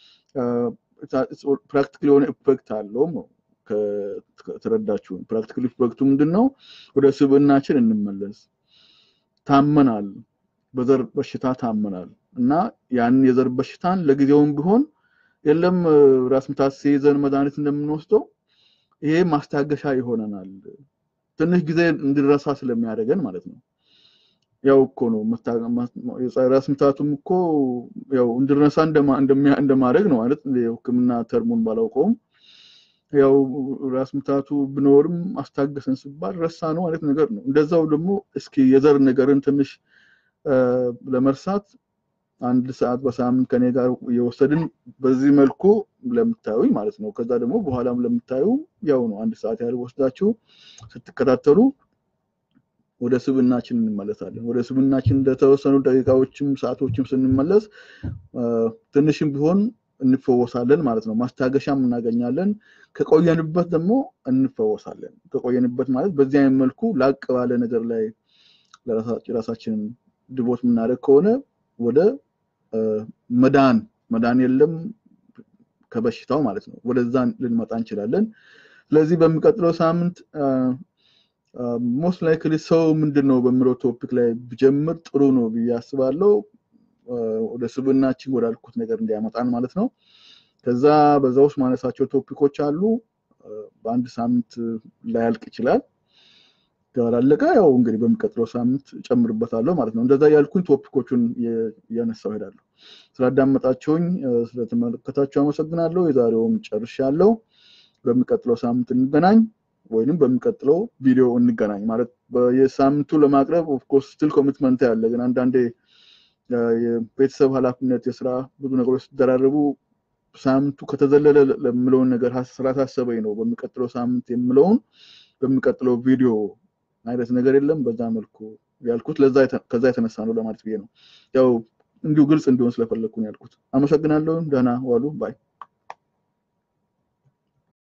ፕራክቲካል የሆነ ኢፌክት አለው ነው ከተረዳችሁን። ፕራክቲካል ኢፌክቱ ምንድን ነው? ወደ ስብዕናችን እንመለስ። ታመናል፣ በዘር በሽታ ታመናል እና ያንን የዘር በሽታን ለጊዜውም ቢሆን የለም ራስ ምታት ሲይዘን መድኃኒት እንደምንወስደው ይሄ ማስታገሻ ይሆነናል። ትንሽ ጊዜ እንድረሳ ስለሚያደርገን ማለት ነው። ያው እኮ ነው ራስ ምታቱም እኮ ያው እንድረሳ እንደማድረግ ነው ማለት የሕክምና ተርሙን ባላውቀውም ያው ራስ ምታቱ ብኖርም አስታገሰን ሲባል ረሳ ነው ማለት ነገር ነው። እንደዛው ደግሞ እስኪ የዘር ነገርን ትንሽ ለመርሳት አንድ ሰዓት በሳምንት ከኔ ጋር የወሰድን በዚህ መልኩ ለምታዩኝ ማለት ነው። ከዛ ደግሞ በኋላም ለምታዩ ያው ነው አንድ ሰዓት ያህል ወስዳችሁ ስትከታተሉ ወደ ስብዕናችን እንመለሳለን። ወደ ስብዕናችን እንደተወሰኑ ደቂቃዎችም ሰዓቶችም ስንመለስ ትንሽም ቢሆን እንፈወሳለን ማለት ነው። ማስታገሻም እናገኛለን። ከቆየንበት ደግሞ እንፈወሳለን። ከቆየንበት ማለት በዚህ አይነት መልኩ ላቅ ባለ ነገር ላይ ራሳችንን ድቦት የምናደርግ ከሆነ ወደ መዳን መዳን የለም ከበሽታው ማለት ነው። ወደዛ ልንመጣ እንችላለን። ስለዚህ በሚቀጥለው ሳምንት ሞስት ላይክሊ ሰው ምንድን ነው በሚለው ቶፒክ ላይ ብጀምር ጥሩ ነው ብዬ አስባለሁ። ወደ ስብዕናችን ወዳልኩት ነገር እንዲያመጣን ማለት ነው። ከዛ በዛ ውስጥ ማነሳቸው ቶፒኮች አሉ። በአንድ ሳምንት ላያልቅ ይችላል። ካላለቀ ያው እንግዲህ በሚቀጥለው ሳምንት ጨምርበታለሁ ማለት ነው። እንደዛ ያልኩኝ ቶፒኮቹን እያነሳው ሄዳለሁ። ስላዳመጣቸውኝ ስለተመለከታቸው አመሰግናለሁ። የዛሬውም ጨርሻለሁ። በሚቀጥለው ሳምንት እንገናኝ ወይንም በሚቀጥለው ቪዲዮ እንገናኝ ማለት የሳምንቱ ለማቅረብ ኦፍኮርስ ስቲል ኮሚትመንት ያለ ግን አንዳንዴ የቤተሰብ ኃላፊነት የስራ ብዙ ነገሮች ሲደራረቡ ሳምንቱ ከተዘለለ ለምለውን ነገር ስላሳሰበኝ ነው በሚቀጥለው ሳምንት የምለውን በሚቀጥለው ቪዲዮ አይነት ነገር የለም በዛ መልኩ ያልኩት ከዛ የተነሳ ነው ለማለት ብዬ ነው ያው እንዲሁ ግልጽ እንዲሆን ስለፈለግኩ ነው ያልኩት አመሰግናለሁ ደህና ዋሉ ባይ